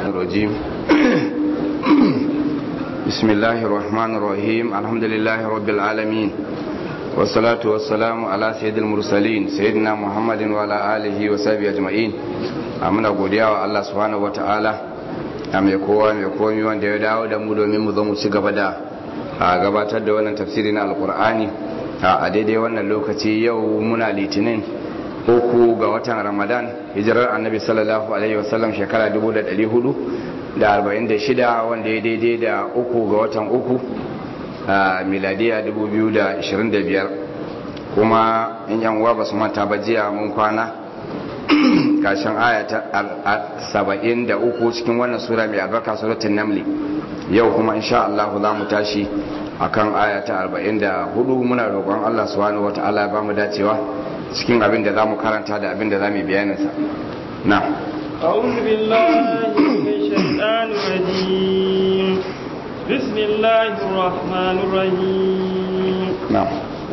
الرجيم بسم الله الرحمن الرحيم الحمد لله رب العالمين والصلاة والسلام على سيد المرسلين سيدنا محمد وعلى آله وصحبه أجمعين amina godiya wa Allah subhanahu wataala a mai kowa mai komi wanda ya dawo da mu domin mu zo mu ci gaba da gabatar da wannan tafsiri na alkur'ani a daidai wannan lokaci yau muna litinin uku ga watan ramadan hijirar annabi sallallahu alaihi wasallam shekara 446 wanda ya daidai da uku ga watan uku a miladiya 2025 kuma in yan uwa ba su manta ba jiya mun kwana kashin aya ta 73 cikin wannan sura mai albarka suratul namli yau kuma insha Allah za mu tashi akan aya ta 44 muna roƙon Allah subhanahu wataala ya bamu dacewa cikin abin da zamu karanta da abin da zamu bayanin sa na أعوذ بالله من الشيطان الرجيم بسم الله الرحمن الرحيم نعم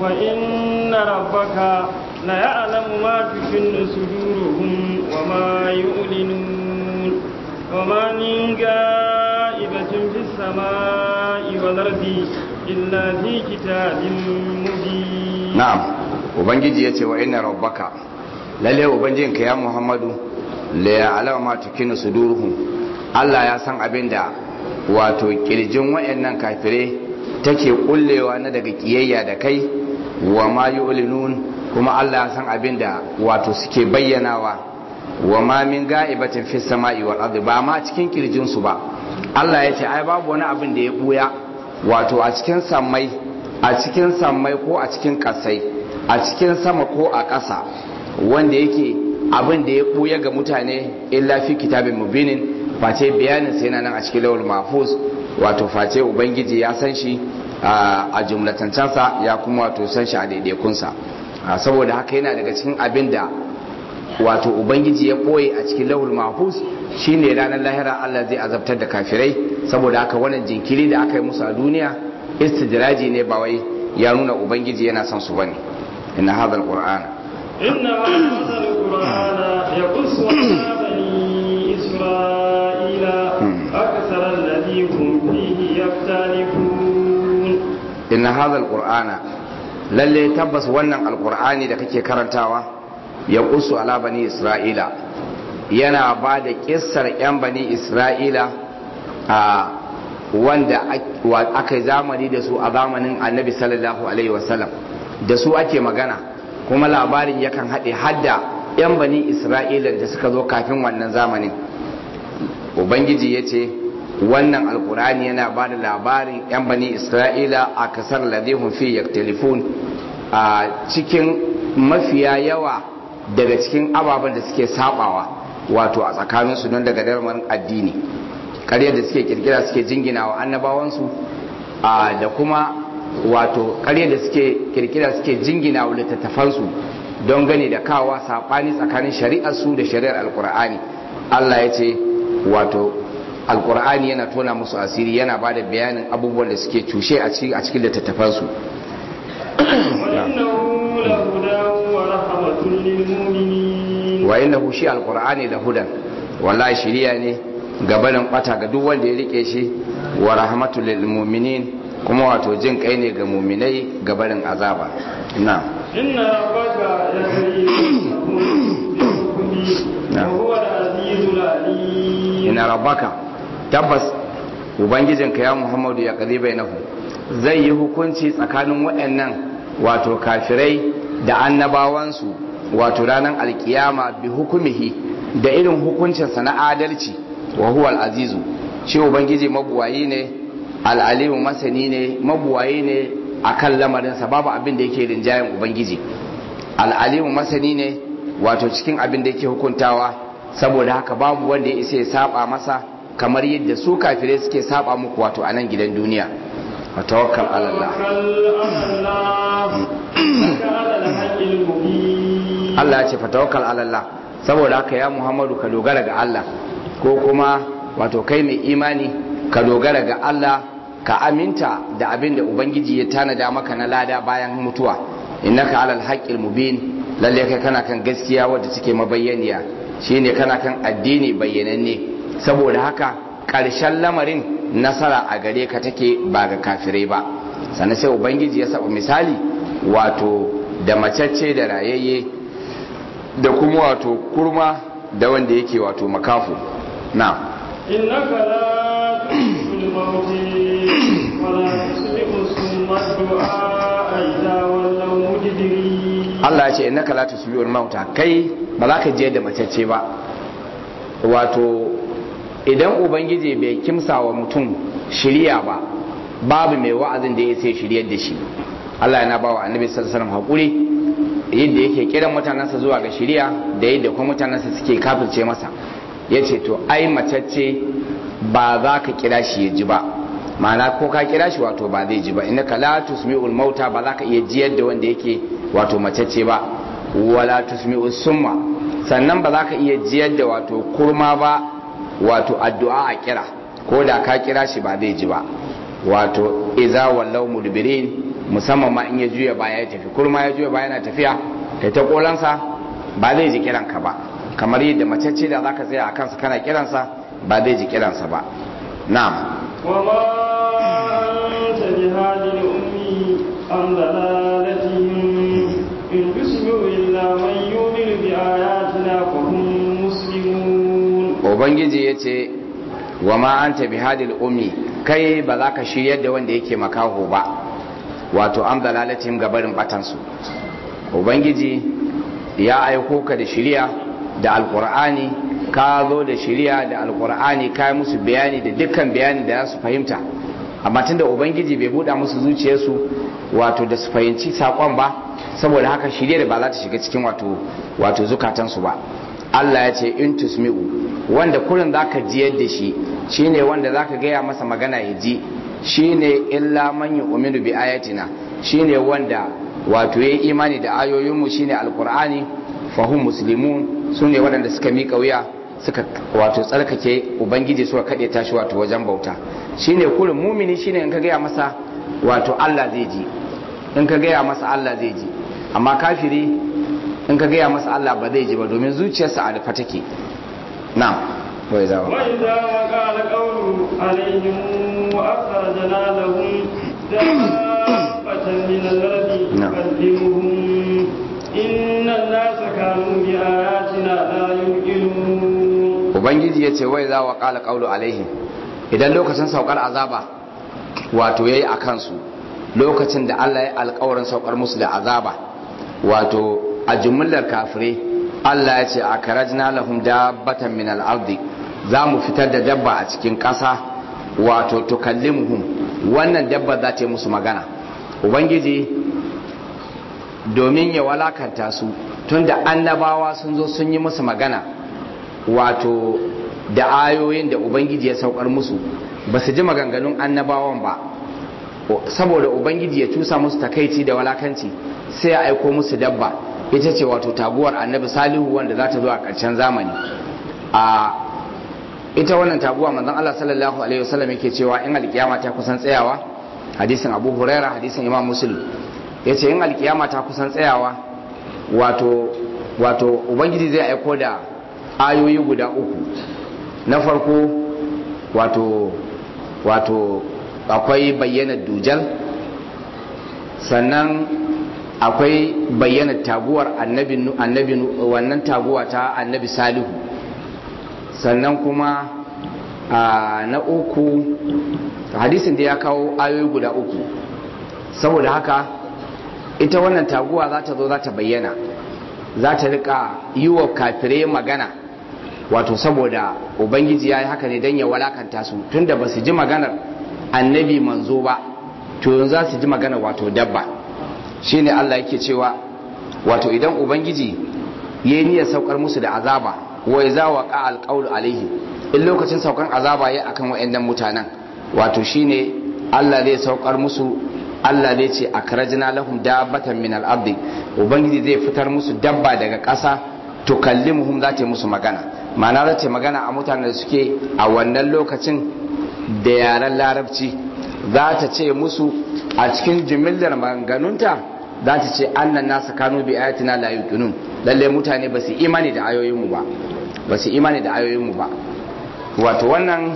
وإن ربك ليعلم ما تكن صدورهم وما يعلنون وما من غائبة في السماء والأرض إلا في كتاب مبين نعم ubangiji yace wa inna rabbaka lalle ubangijinka ya muhammadu la ya'lamu ma tukinu suduruhum Allah ya san abinda wato kirjin wayannan kafire take kullewa na daga kiyayya da kai wa ma yu'linun kuma Allah ya san abinda wato suke bayyanawa wa ma min ga'ibatin fis sama'i wal ardi ba ma cikin kirjin su ba Allah ya ce ai babu wani abin da ya buya wato a cikin sammai a cikin sammai ko a cikin kasai a cikin sama ko a ƙasa wanda yake abin da ya buya ga mutane illa fi kitabin mubinin face bayanin sai nan a cikin lawul mahfuz wato face ubangiji ya san shi a jumlatancansa ya kuma wato san shi a daidaikunsa saboda haka yana daga cikin abin da wato ubangiji ya ɓoye a cikin lahul mahfuz shine ranar lahira Allah zai azabtar da kafirai saboda haka wannan jinkiri da aka yi musu a duniya istidraji ne ba wai ya nuna ubangiji yana son su bane inna hadha alqur'ana inna hadha alqur'ana yaqussu ala bani isra'ila akthara alladhi hum fihi yaftalifun inna hadha alqur'ana lalle tabbas wannan alqur'ani da kake karantawa ya kusu ala bani isra'ila yana ba da kissar 'yan bani isra'ila a wanda aka yi zamani da su a zamanin annabi sallallahu alaihi wasallam da su ake magana kuma labarin yakan haɗe hadda 'yan bani isra'ila da suka zo kafin wannan zamanin ubangiji ya ce wannan alkurani yana ba da labarin 'yan bani isra'ila a kasar ladihun fi yaktelefon a cikin mafiya yawa daga cikin ababen da suke sabawa wato a tsakaninsu don daga darman addini ƙaryar da suke kirkira suke jingina wa annabawansu da kuma wato ƙaryar da suke kirkira suke jingina wa littattafansu don gani da kawa saɓani tsakanin shari'arsu da shari'ar alkur'ani allah ya ce wato alkur'ani yana tona musu asiri yana ba da bayanin abubuwan da suke cushe a cikin littattafansu wa innahu shi alqur'ani da hudan wallahi shiriya ne gabanin bata ga duk wanda ya rike shi wa rahmatul lil mu'minin kuma wato jin kai ne ga mu'minai gabanin azaba na inna rabbaka inna rabbaka tabbas ubangijinka ya muhammadu ya kadi bainahu zai yi hukunci tsakanin waɗannan wato kafirai da annabawansu wato ranar alkiyama bi hukumihi da irin hukuncinsa na adalci wa huwa al'azizu shi ubangiji mabuwayi ne al'alimu masani ne mabuwayi ne a kan lamarinsa babu abin da yake rinjayen ubangiji al'alimu masani ne wato cikin abin da yake hukuntawa saboda haka babu wanda ya isa ya saba masa kamar yadda su kafirai suke saba muku wato a nan gidan duniya wa tawakkal ala Allah Allah ya ce fatawakkal ala Allah saboda haka ya Muhammadu ka dogara ga Allah ko kuma wato kai mai imani ka dogara ga Allah ka aminta da abin da ubangiji ya tanada maka na lada bayan mutuwa innaka alal haqqil mubin lalle kai kana kan gaskiya wadda take mabayyaniya shine kana kan addini bayyananne saboda haka ƙarshen lamarin nasara a gare ka take ba ga kafirai ba sannan sai ubangiji ya saba misali wato da macacce da rayayye da kuma wato kurma da wanda yake wato makafu na إنك لا تسمع الموت ولا تسمع الصم الدعاء إذا ولوا مدبرين Allah ya ce innaka la tusmi'ul mauta kai ba za ka je da macece ba wato idan ubangiji bai kimsa wa mutum shiriya ba babu mai wa'azin da ya sai shiryar da shi Allah yana bawa annabi sallallahu alaihi wasallam hakuri yadda yake kiran mutanensa zuwa ga shiriya da yadda kuma mutanensa suke kafirce masa yace to ai macece ba za ka kira shi ya ji ba ma'ana ko ka kira shi wato ba zai ji ba innaka la tusmi'ul mauta ba za ka iya jiyar da wanda yake wato macece ba wala tusmi'u summa sannan ba za ka iya jiyar da wato kurma ba wato addu'a a kira ko da ka kira shi ba zai ji ba wato iza wallau mudbirin musamman ma in ya juya baya ya tafi kurma ya juya baya yana tafiya kai ta kolansa ba zai ji kiranka ba kamar yadda macece da zaka tsaya a kansa kana kiransa ba zai ji kiransa ba na'am وما أنت بهاد الأمي عن ضلالتهم إن تسمع إلا من يؤمن بآياتنا فهم مسلمون ubangiji ya ce wa ma an tabi hadil ummi kai ba za ka shiryar da wanda yake makaho ba wato an dalalatin gabarin batansu ubangiji ya aiko ka da shiriya da alkur'ani ka zo da shiriya da alkur'ani ka yi musu bayani da dukkan bayani da za su fahimta amma tunda ubangiji bai buɗa musu zuciyarsu wato da su fahimci saƙon ba saboda haka shiriyar ba za ta shiga cikin wato wato zukatansu ba Allah ya ce in tusmi'u wanda kurin zaka jiyar da shi shine wanda zaka gaya masa magana ya ji shine illa man yu'minu bi ayatina shine wanda wato yayi imani da ayoyinmu shine alqur'ani fahum muslimun sune waɗanda suka miƙa wuya suka wato tsarkake ubangiji suka kaɗe tashi wato wajen bauta shine kurin mumini shine in ka gaya masa wato Allah zai ji in ka gaya masa Allah zai ji amma kafiri in ka gaya masa Allah ba zai ji ba domin zuciyarsa a rufe take na'am wai zawa وإذا وقع القول عليهم وأخرجنا لهم دابة من الأرض نعم. تكلمهم إن الناس كانوا بآياتنا لا يوقنون ubangiji ya ce wai za wa ƙala ƙaulu alaihim idan lokacin saukar azaba wato ya yi a kansu lokacin da allah ya alkawarin saukar musu da azaba wato a jumlar kafirai allah ya ce a karajina lahum dabbatan min al'ardi za mu fitar da dabba a cikin ƙasa wato tukallimuhum wannan dabba za ta yi musu magana ubangiji domin ya walakanta su tunda annabawa sun zo sun yi musu magana wato da ayoyin da ubangiji ya saukar musu ba su ji maganganun annabawan ba saboda ubangiji ya cusa musu takaici da walakanci sai ya aiko musu dabba ita ce wato taguwar annabi salihu wanda za ta zo a ƙarshen zamani a ita wannan taguwa manzon Allah sallallahu alaihi wasallam yake cewa in alkiyama ta kusan tsayawa hadisin Abu Huraira hadisin Imam Muslim yace in alkiyama ta kusan tsayawa wato wato ubangiji zai aiko da ayoyi guda uku na farko wato wato akwai bayyana dujal sannan akwai bayyana taguwar annabi annabi wannan taguwa ta annabi salihu sannan kuma na uku hadisin da ya kawo ayoyi guda uku saboda haka ita wannan taguwa za ta zo za ta bayyana za ta rika yi wa kafirai magana wato saboda ubangiji ya yi haka ne don ya walakanta su tunda ba su ji maganar annabi manzo ba to yanzu za su ji maganar wato dabba shine Allah yake cewa wato idan ubangiji ya yi niyyar saukar musu da azaba wa za wa ka alqaulu alaihi in lokacin saukar azaba ya akan wayannan mutanen wato shine Allah zai saukar musu Allah zai ce akrajna lahum dabbatan min al-ardi ubangiji zai fitar musu dabba daga ƙasa tukallimuhum za ta yi musu magana ma'ana za ta magana a mutanen da suke a wannan lokacin da yaren larabci za ta ce musu a cikin jimillar maganganunta za ta ce annan nasa kanu bi ayatina la yuqinun lalle mutane ba su imani da ayoyinmu ba ba su imani da ayoyinmu ba wato wannan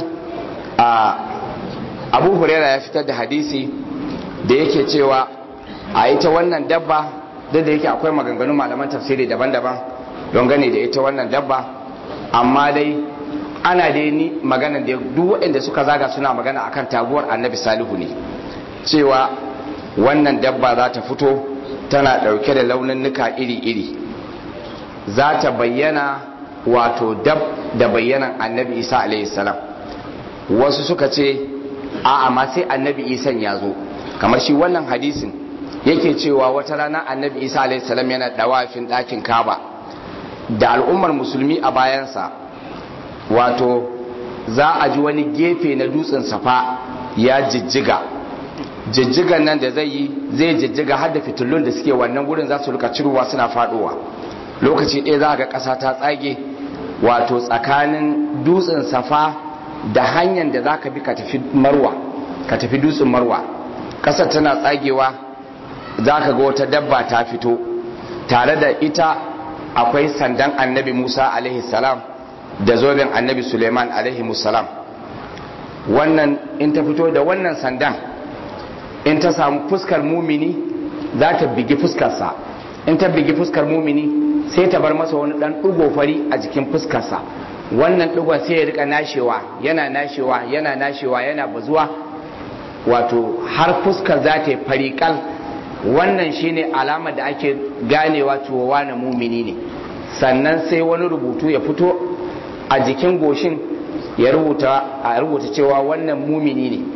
abu huraira ya fitar da hadisi da yake cewa a ita wannan dabba duk da yake akwai maganganun malaman tafsiri daban-daban don gane da ita wannan dabba amma dai ana dai ni magana da duk waɗanda suka zaga suna magana akan taguwar annabi salihu ne cewa wannan dabba za ta fito tana ɗauke da launinnuka iri-iri za ta bayyana wato dab da bayyanan annabi isa alaihi salam wasu suka ce a amma sai annabi isan ya zo kamar shi wannan hadisin yake cewa wata rana annabi isa alaihi salam yana dawafin ɗakin kaba da al'ummar musulmi a bayansa wato za a ji wani gefe na dutsen safa ya jijjiga jijjigan nan da zai yi zai jijjiga har da fitillun da suke wannan gurin za su rika cirowa suna faduwa lokaci ɗaya za ga ƙasa ta tsage wato tsakanin dutsen safa da hanyar da za ka bi ka tafi marwa ka tafi dutsen marwa ƙasar tana tsagewa za ka ga wata dabba ta fito tare da ita akwai sandan annabi musa alaihi salam da zoben annabi suleiman alaihi salam wannan in ta fito da wannan sandan in ta samu fuskar mumini za ta bigi fuskarsa in ta bigi fuskar mumini sai ta bar masa wani dan ɗigo fari a jikin fuskarsa wannan ɗigon sai ya rika nashewa yana nashewa yana nashewa yana bazuwa wato har fuskar za ta yi fariƙal wannan shine alama da ake ganewa cewa na mumini ne sannan sai wani rubutu ya fito a jikin goshin ya rubuta a rubuta cewa wannan mumini ne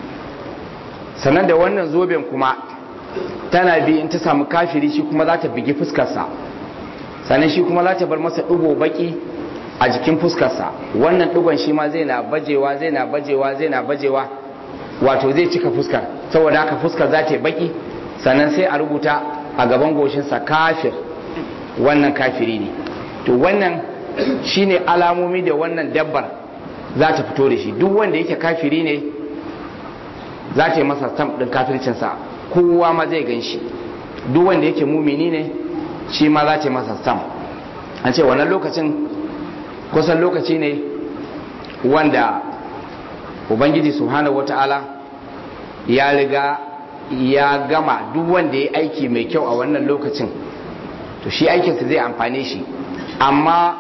sannan da wannan zoben kuma tana bi in ta samu kafiri shi kuma za ta bigi fuskarsa sannan shi kuma za ta bar masa ɗigo baki a jikin fuskarsa wannan ɗigon shi ma zai na bajewa zai na bajewa zai na bajewa wato zai cika fuskar saboda haka fuskar za ta yi baki sannan sai a rubuta a gaban goshinsa kafir wannan kafiri ne to wannan shine alamomi da wannan dabbar za ta fito da shi duk wanda yake kafiri ne za ta yi masa stamp ɗin kafircinsa kowa ma zai gan shi duk wanda yake mumini ne shi ma za ta yi masa stamp an ce wannan lokacin kusan lokaci ne wanda ubangiji subhanahu wata'ala ya riga ya gama duk wanda ya aiki mai kyau a wannan lokacin to shi aikinsa zai amfane shi amma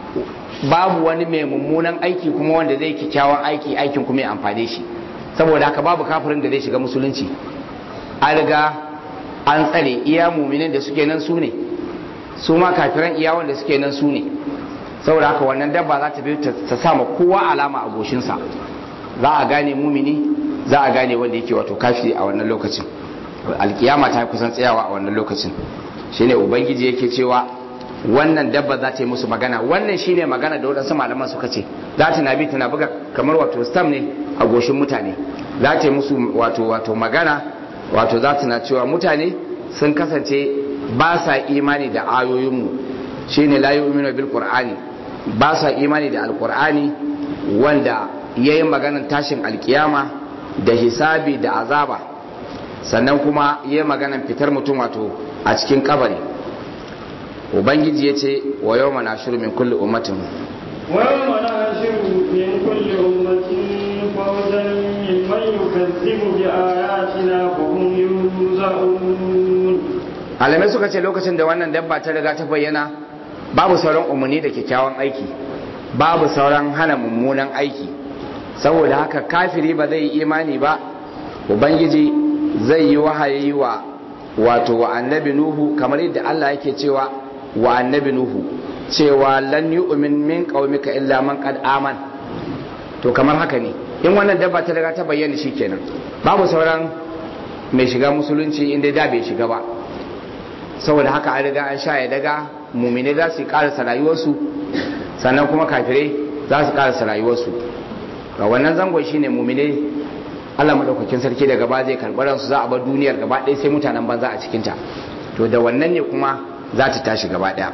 babu wani mai mummunan aiki kuma wanda zai kyakkyawan aiki aikin kuma ya amfane shi saboda haka babu kafirin da zai shiga musulunci an riga an tsare iya muminin da suke nan su ne su ma kafiran iya wanda suke nan su ne saboda haka wannan dabba za ta bi ta sama kowa alama a goshinsa za a gane mumini za a gane wanda yake wato kafiri a wannan lokacin alkiyama ta kusan tsayawa a wannan lokacin shine ubangiji yake cewa wannan dabba za ta yi musu magana wannan shine magana da wadansu malaman suka ce za ta na bi tana buga kamar wato stam ne a goshin mutane za ta yi musu wato wato magana wato za ta na cewa mutane sun kasance ba sa imani da ayoyinmu shine la yu'minu bil qur'ani ba sa imani da alqur'ani wanda yayi maganan tashin alkiyama da hisabi da azaba sannan kuma yayi maganan fitar mutum wato a cikin kabari ubangiji ya ce wa yau mana shiru min kulli ummatin wa yau mana shiru min kulli ummatin fawzan mimman yukazzibu bi ayatina fa hum yuza'un alamai suka ce lokacin da wannan dabba ta riga ta bayyana babu sauran umarni da kyakkyawan aiki babu sauran hana mummunan aiki saboda haka kafiri ba zai yi imani ba ubangiji zai yi wahayi wa wato wa annabi nuhu kamar yadda Allah yake cewa wa annabi nuhu cewa lan yu'min min qaumika illa man qad aman to kamar haka ne in wannan dabba ta riga ta bayyana shikenan babu sauran mai shiga musulunci inda da bai shiga ba saboda haka an riga an sha ya daga mumine za su karasa rayuwarsu sannan kuma kafirai za su karasa rayuwarsu ga wannan zangon shine mumine Allah madaukakin sarki da gaba zai karɓi ransu za a bar duniyar gaba ɗaya sai mutanen banza a cikinta to da wannan ne kuma za ta tashi gaba ɗaya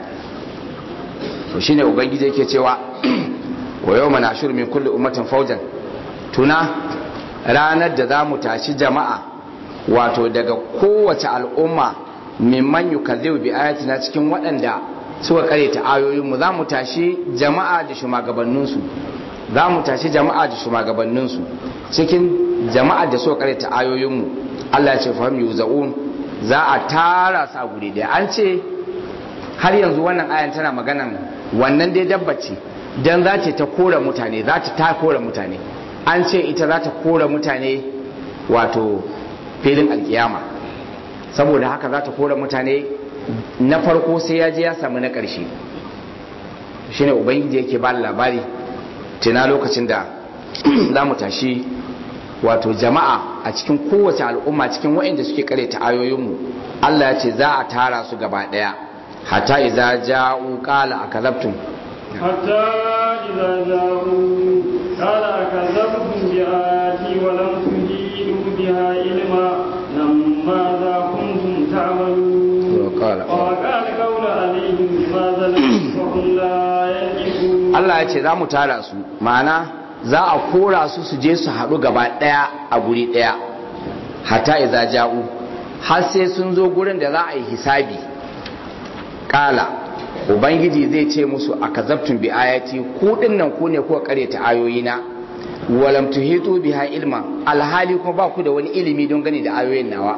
to shine ubangiji yake cewa wa yau mana shur min kulli ummatin faujan tuna ranar da za mu tashi jama'a wato daga kowace al'umma mimman yukazzibu bi ayatina cikin waɗanda suka kare ta ayoyin mu za mu tashi jama'a da shugabanninsu za mu tashi jama'a da shugabanninsu cikin jama'a da suka karanta ayoyinmu Allah ya ce fahim yuzaun za a tara sa guri da an ce har yanzu wannan ayan tana maganan wannan dai dabbace dan za ta ta kora mutane za ta ta kora mutane an ce ita za ta kora mutane wato filin alkiyama saboda haka za ta kora mutane na farko sai ya je ya samu na ƙarshe shine ubangiji yake ba labari tuna lokacin da za mu tashi wato jama'a a cikin kowace al'umma cikin waɗanda suke ta ayoyinmu Allah ya ce za a tara su gaba ɗaya hatta iza ja'u qala akazabtum حتى إذا جاءوا قال أكذبتم بآياتي ولم تجيدوا بها علما ماذا كنتم تعملون وقال وقال قول عليهم بما ظلموا وهم لا ينطقون Allah ya ce za mu tara su ma'ana za a kora su su je su haɗu gaba ɗaya a guri ɗaya hatta iza ja'u har sai sun zo gurin da za a yi hisabi ƙala ubangiji zai ce musu a kazabtun bi ayati ku nan ku ne kuka karyata ayoyina walam tuhitu biha ilma alhali kuma ba ku da wani ilimi don gani da ayoyin nawa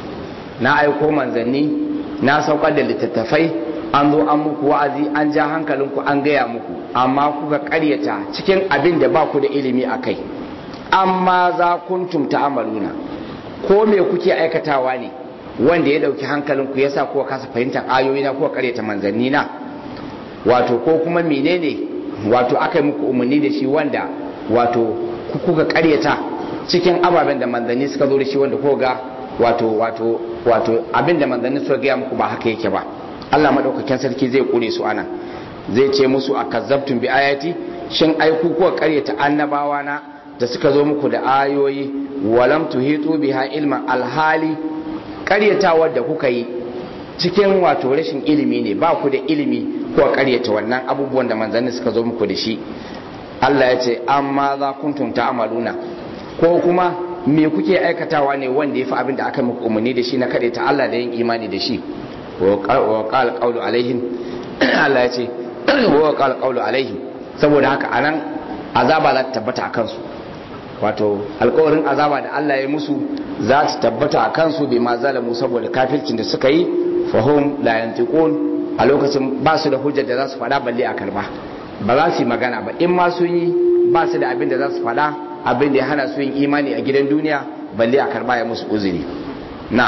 na aiko manzanni na saukar da littattafai an zo an muku wa'azi an ja hankalinku an gaya muku amma kuka karyata cikin abin da ba ku da ilimi a kai amma za kuntum ta'amaluna ko me kuke aikatawa ne wanda ya dauki hankalinku ya sa kuka kasa fahimtar ayoyi na kuka karyata manzanni na wato ko kuma menene wato aka yi muku umarni da shi wanda wato kuka karyata cikin ababen da manzanni suka zo da shi wanda kuka ga wato wato wato abin da manzanni suka gaya muku ba haka yake ba Allah madaukakin sarki zai kure su ana zai ce musu a kazzabtum bi ayati shin ai ku kuka karyata annabawa na da suka zo muku da ayoyi walam tuhitu biha ilman alhali karyatawar da kuka yi cikin wato rashin ilimi ne ba ku da ilimi ko karyata wannan abubuwan da manzanni suka zo muku da shi Allah ya ce amma za kuntum ta'maluna ko kuma me kuke aikatawa ne wanda ya fi abin da aka muku umarni da shi na kaɗe ta Allah da yin imani da shi wa qala qawlu alaihim Allah ya ce wa qala qawlu alaihim saboda haka anan azaba za ta tabbata akan su wato alkawarin azaba da Allah ya musu za ta tabbata a kansu bai ma zalamu saboda kafircin da suka yi fahim la yantiqun a lokacin ba su da hujjar da za su faɗa balle a karba ba za su yi magana ba in ma sun yi ba su da abin da za su faɗa abin da ya hana su yin imani a gidan duniya balle a karba ya musu uzuri na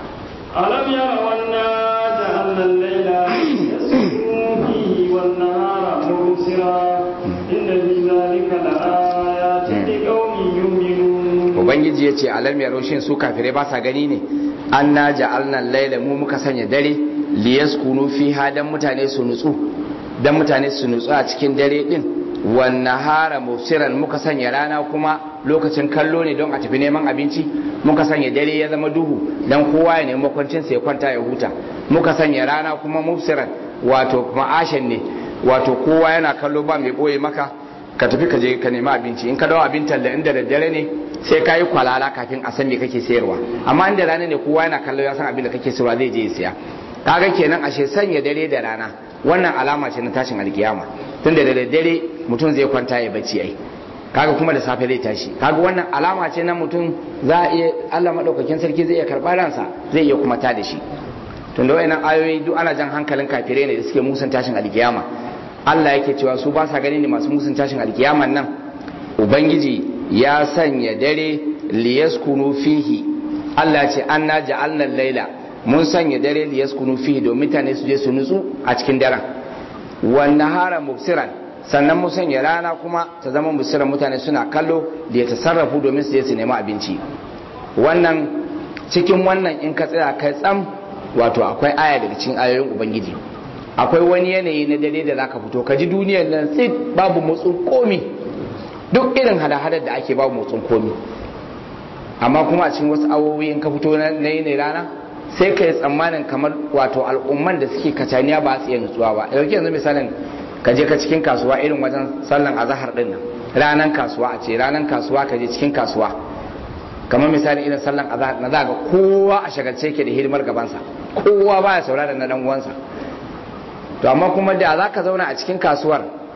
ألم يروا أنا جعلنا الليل يسكن فيه والنهار مبصرا إن في ذلك لآيات لقوم يؤمنون ubangiji ya ce alam ya roshin su kafirai ba sa gani ne an na ja'alna laila mu muka sanya dare liyaskunu fiha dan mutane su nutsu dan mutane su nutsu a cikin dare din wan nahara mufsiran muka sanya rana kuma lokacin kallo ne don a tafi neman abinci muka sanya dare ya zama duhu dan kowa ya nemi makwancin sa ya kwanta ya huta muka sanya rana kuma mufsiran wato ma'ashin ne wato kowa yana kallo ba mai boye maka ka tafi ka je ka nemi abinci in ka dawo abin talla inda daddare ne sai ka yi kwalala kafin a san me kake sayarwa amma inda rana ne kowa yana kallo ya san abin da kake sayarwa zai je ya siya kaga kenan ashe sanya dare da rana wannan alama ce na tashin alkiyama tunda da daddare mutum zai kwanta ya bacci ai kaga kuma da safe zai tashi kaga wannan alama ce na mutum za a iya Allah madaukakin sarki zai iya karɓar ransa zai iya kuma ta da shi tunda wayannan ayoyi duk ana jan hankalin kafirai ne da suke musun tashin alkiyama Allah yake cewa su ba sa gani ne masu musun tashin alkiyaman nan ubangiji ya sanya dare liyaskunu fihi Allah ce anna ja'alna laila mun sanya dare liyaskunu fihi domin mutane su je su nutsu a cikin daren wan nahara mubsiran sannan mun sanya rana kuma ta zama mubsiran mutane suna kallo da ya tasarrafu domin su je su nemi abinci wannan cikin wannan in ka tsaya kai tsam wato akwai aya daga cikin ayoyin ubangiji akwai wani yanayi na dare da zaka fito ka ji duniyar nan tsit babu motsin komi duk irin hada-hadar da ake babu motsin komi amma kuma a cikin wasu awowi in ka fito na yanayi rana sai ka yi tsammanin kamar wato al'umman da suke kacaniya ba su iya nutsuwa ba yauki yanzu misalin ka je ka cikin kasuwa irin wajen sallan azahar din nan ranan kasuwa a ce ranan kasuwa ka je cikin kasuwa kamar misali irin sallan azahar na za ga kowa a shagalce ke da hidimar gabansa kowa baya saurara na dan uwansa to amma kuma da za ka zauna a cikin kasuwar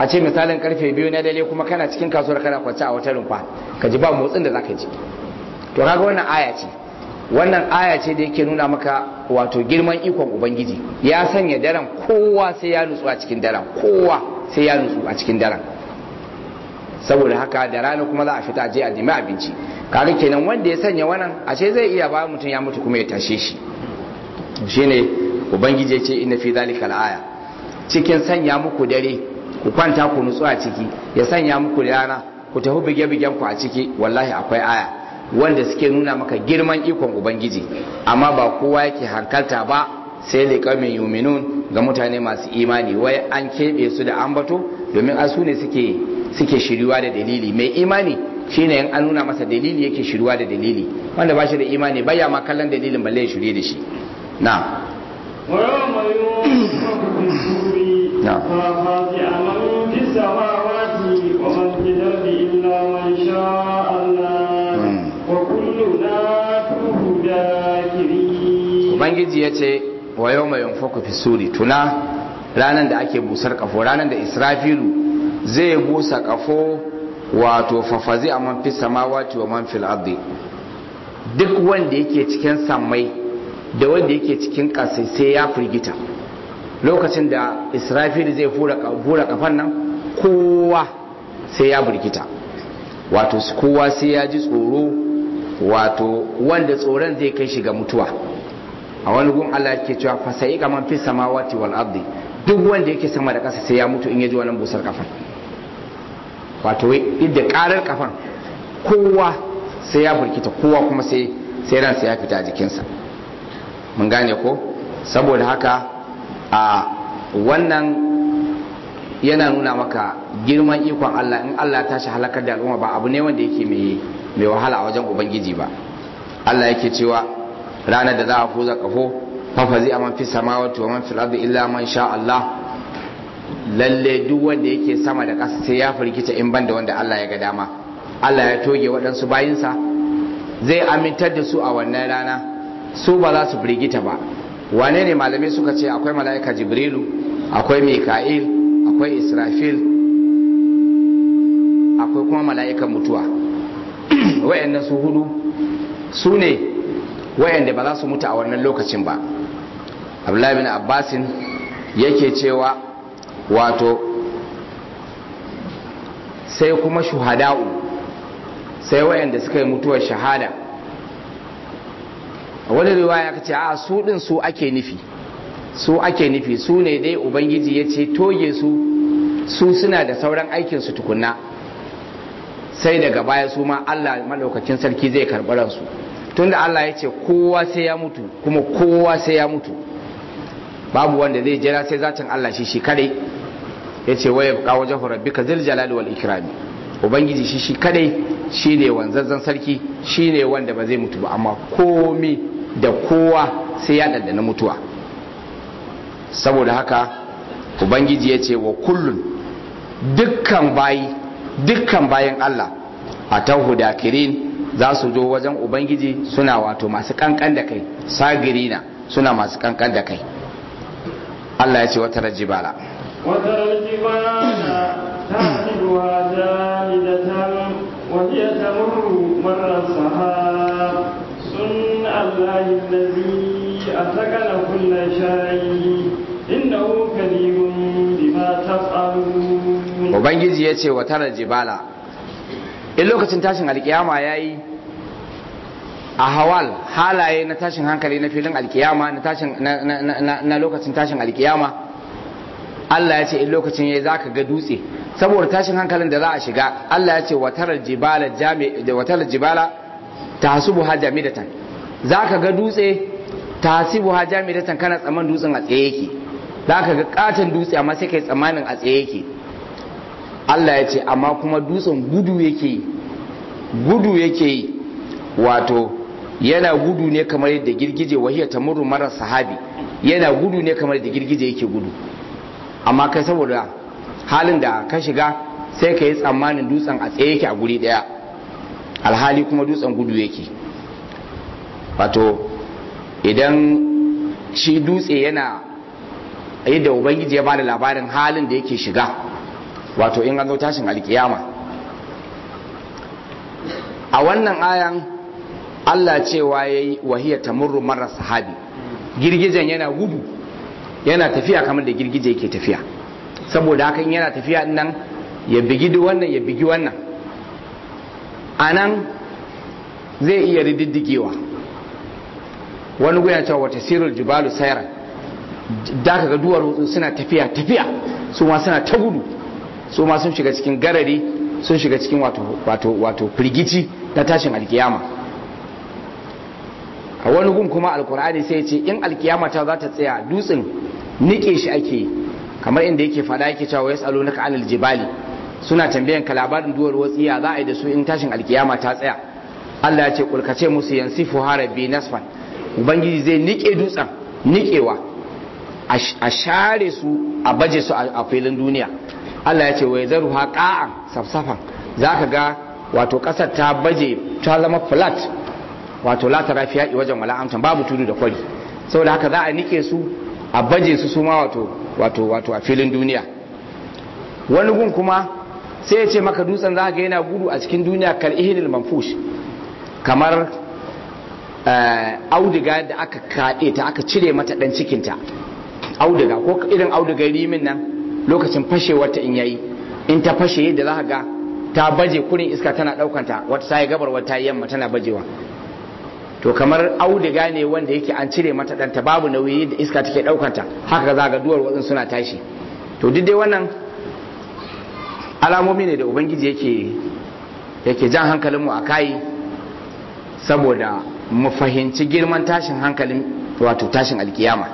a ce misalin karfe biyu na dare kuma kana cikin kasuwar kana kwance a wata rumfa ka ji ba motsin da zaka ji to kaga wannan aya ce wannan aya ce da yake nuna maka wato girman ikon ubangiji ya sanya daren kowa sai ya nutsu a cikin daren kowa sai ya nutsu a cikin daren saboda haka da rana kuma za a fita je a nemi abinci kaga kenan wanda ya sanya wannan a ce zai iya ba mutum ya mutu kuma ya tashe shi shine ubangiji ya ce inna fi zalika aya cikin sanya muku dare ku kwanta ku nutsu a ciki ya sanya muku rana ku tafi bige-bigen ku a ciki wallahi akwai aya wanda suke nuna maka girman ikon ubangiji amma ba kowa yake hankalta ba sai liƙamin yuminun ga mutane masu imani wai an keɓe su da ambato domin asu ne suke suke shiriwa da dalili mai imani shine in an nuna masa dalili yake shiriwa da dalili wanda ba shi da imani baya ma kallon dalilin balle ya shirye da shi na ويوم ينفخ في الصور نعم. ففزع من في السماوات ومن في الأرض إلا من شاء الله مم. وكلنا توه ذاكرين ubangiji ya ce wa yau mai yanfaku fi suri tuna ranar da ake busar kafo ranar da israfilu zai busa kafo wato fafazi a man fi samawati wa man fil ardi duk wanda yake cikin sammai da wanda yake cikin ƙasai sai ya firgita lokacin da israfilu zai fura kafan nan kowa sai ya firgita wato kowa sai ya ji tsoro wato wanda tsoron zai kai shi ga mutuwa a wani gun Allah ke cewa fasa'i kaman fi samawati wal ardi duk wanda yake sama da ƙasa sai ya mutu in ya ji wannan busar kafan wato idda karar kafan kowa sai ya burkita kowa kuma sai sai ransa ya fita a jikinsa mun gane ko saboda haka a wannan yana nuna maka girman ikon Allah in Allah ya tashi halakar da al'umma ba abu ne wanda yake mai mai wahala a wajen ubangiji ba Allah yake cewa ranar da za a fuza kafo fafazi a man fi samawati wa man fil ardi illa man sha Allah lalle duk wanda yake sama da ƙasa sai ya firgita in banda wanda Allah ya ga dama Allah ya toge waɗansu bayinsa zai amintar da su a wannan rana su ba za su firgita ba wane ne malamai suka ce akwai mala'ika jibrilu akwai mika'il akwai israfil akwai kuma mala'ikan mutuwa wayannan su hudu su ne wayanda ba za su mutu a wannan lokacin ba abdullahi bin abbasin yake cewa wato sai kuma shuhada'u sai wayanda suka yi mutuwar shahada a wani riwaya ka ce a su din su ake nufi su ake nufi su ne dai ubangiji ya ce toge su su suna da sauran aikinsu tukunna sai daga baya su ma allah maɗaukakin sarki zai karɓi ransu tunda allah ya ce kowa sai ya mutu kuma kowa sai ya mutu babu wanda zai jira sai zatin allah shi shi kadai ya ce waye ka wajen rabbika zil jalali wal ikrami ubangiji shi shi kadai shine wanzazzan sarki shine wanda ba zai mutu ba amma komi da kowa sai ya dandana mutuwa saboda haka ubangiji ya ce wa kullun dukkan bayi dukkan bayan Allah a tauhu dakirin za su zo wajen ubangiji suna wato masu kankan da kai sagirina suna masu kankan da kai Allah ya ce wata rajibala وترى الجبال تحسبها جامدة وهي تمر مر السحاب صنع الله الذي أتقن كل شيء إنه كبير بما تفعلون ubangiji ya ce wa tara jibala in lokacin tashin alkiyama ya yi a hawal halaye na tashin hankali na filin alkiyama na, tashin, na, na, na, na lokacin tashin alkiyama Allah ya ce in lokacin ya za ka ga dutse saboda tashin hankalin da za a shiga Allah ya ce watarar jibala jami da watarar jibala tahsubu ha jamidatan za ka ga dutse tahsibu ha jamidatan kana tsaman dutsen a tsaye yake za ka ga katon dutse amma sai kai tsammanin a tsaye yake Allah ya ce amma kuma dutsen gudu yake yi gudu yake yi wato yana gudu ne kamar yadda girgije wahiyar tamurru marar sahabi yana gudu ne kamar yadda girgije yake gudu amma kai saboda halin da ka shiga sai ka yi tsammanin dutsen a tsaye yake a guri daya alhali kuma dutsen gudu yake wato idan shi dutse yana yadda ubangiji ya bada labarin halin da yake shiga wato in an zo tashin alkiyama a wannan ayan Allah cewa yayi wahiya tamurru marar sahabi girgijen yana gudu yana tafiya kamar da girgije yake tafiya saboda hakan yana tafiya nan ya bigi wannan ya bigi wannan a nan zai iya rididdigewa wani guya cewa wata sirul jibalu sayran da ka ga duwar suna tafiya tafiya su ma suna ta gudu su ma sun shiga cikin garari sun shiga cikin wato wato wato firgici na tashin alkiyama a wani gun kuma alkur'ani sai ce in alkiyama ta za ta tsaya dutsen nike shi ake kamar inda yake fada yake cewa ya tsalo naka anil jibali suna tambayan ka labarin duwar watsiya za a yi da su in tashin alkiyama ta tsaya Allah ya ce kulkace musu yansifu harabi nasfan ubangiji zai nike dutsen nikewa a share su a baje su a filin duniya Allah ya ce wai zaru haƙa'an safsafan za ka ga wato ƙasar ta baje ta zama flat wato la ta rafiya wajen wala'amtan babu tudu da kwari saboda haka za a nike su a baje su suma wato wato wato a filin duniya wani gun kuma sai ya ce maka dutsen za ga yana gudu a cikin duniya kal ihinil manfush kamar auduga da aka kaɗe ta aka cire mata ɗan cikinta auduga ko irin auduga rimin nan lokacin fashewar ta in yayi in ta fashe yadda za ga ta baje kurin iska tana ɗaukanta wata sai gabar wata yamma tana bajewa to kamar auduga ne wanda yake an cire mata ɗanta babu nauyi da iska take ɗaukanta haka za ga duwar watsin suna tashi to duk dai wannan alamomi ne da ubangiji yake yake jan hankalinmu a kai saboda mu fahimci girman tashin hankalin wato tashin alkiyama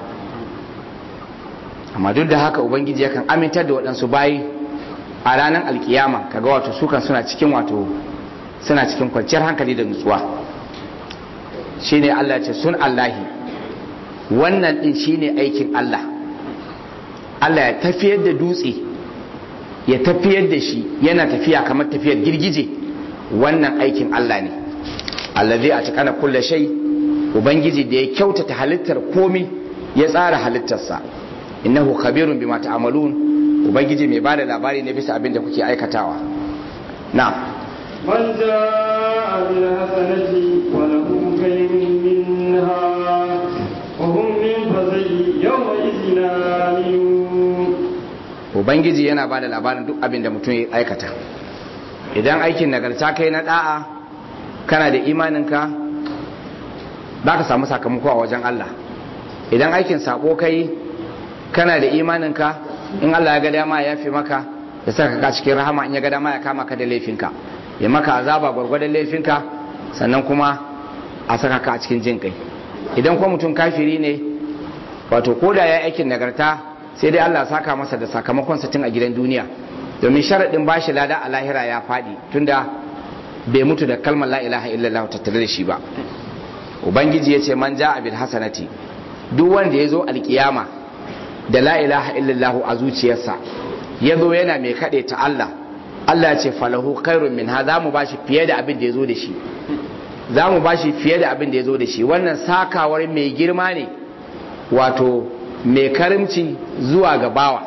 amma duk da haka ubangiji yakan amintar da waɗansu bayi a ranar alkiyama kaga wato sukan suna cikin wato suna cikin kwanciyar hankali da nutsuwa shine Allah ce sun Allahi wannan din shine aikin Allah Allah ya tafiyar da dutse ya tafiyar da shi yana tafiya kamar tafiyar girgije wannan aikin Allah ne allazi a cikana kulle shai ubangiji da ya kyautata halittar komi ya tsara halittarsa innahu khabirun bima ta'malun ubangiji mai bada labari ne bisa abin da kuke aikatawa na من جاء بالحسنة وله خير منها وهم من فزع يومئذ آمنون ubangiji yana bada labarin duk abin da mutum ya aikata idan aikin nagarta kai na da'a kana da imaninka za ka samu sakamako a wajen Allah idan aikin sabo kai kana da imaninka in Allah ya ga dama ya fi maka ya saka ka cikin rahama in ya ga dama ya kama ka da laifinka ya maka azaba gwargwadon laifinka sannan kuma a saka ka a cikin jin kai idan kuma mutum kafiri ne wato ko da ya aikin nagarta sai dai Allah saka masa da sakamakon tun a gidan duniya domin sharaɗin bashi lada a lahira ya faɗi tunda bai mutu da kalmar la ilaha illallah tattare da shi ba ubangiji ya ce man ja bil hasanati duk wanda ya zo alkiyama da la ilaha illallah a zuciyarsa ya zo yana mai kaɗe ta Allah Allah ya ce falahu khairun min ha za mu bashi fiye da abin da ya zo da shi za mu bashi fiye da abin da ya zo da shi wannan sakawar mai girma ne wato mai karimci zuwa ga bawa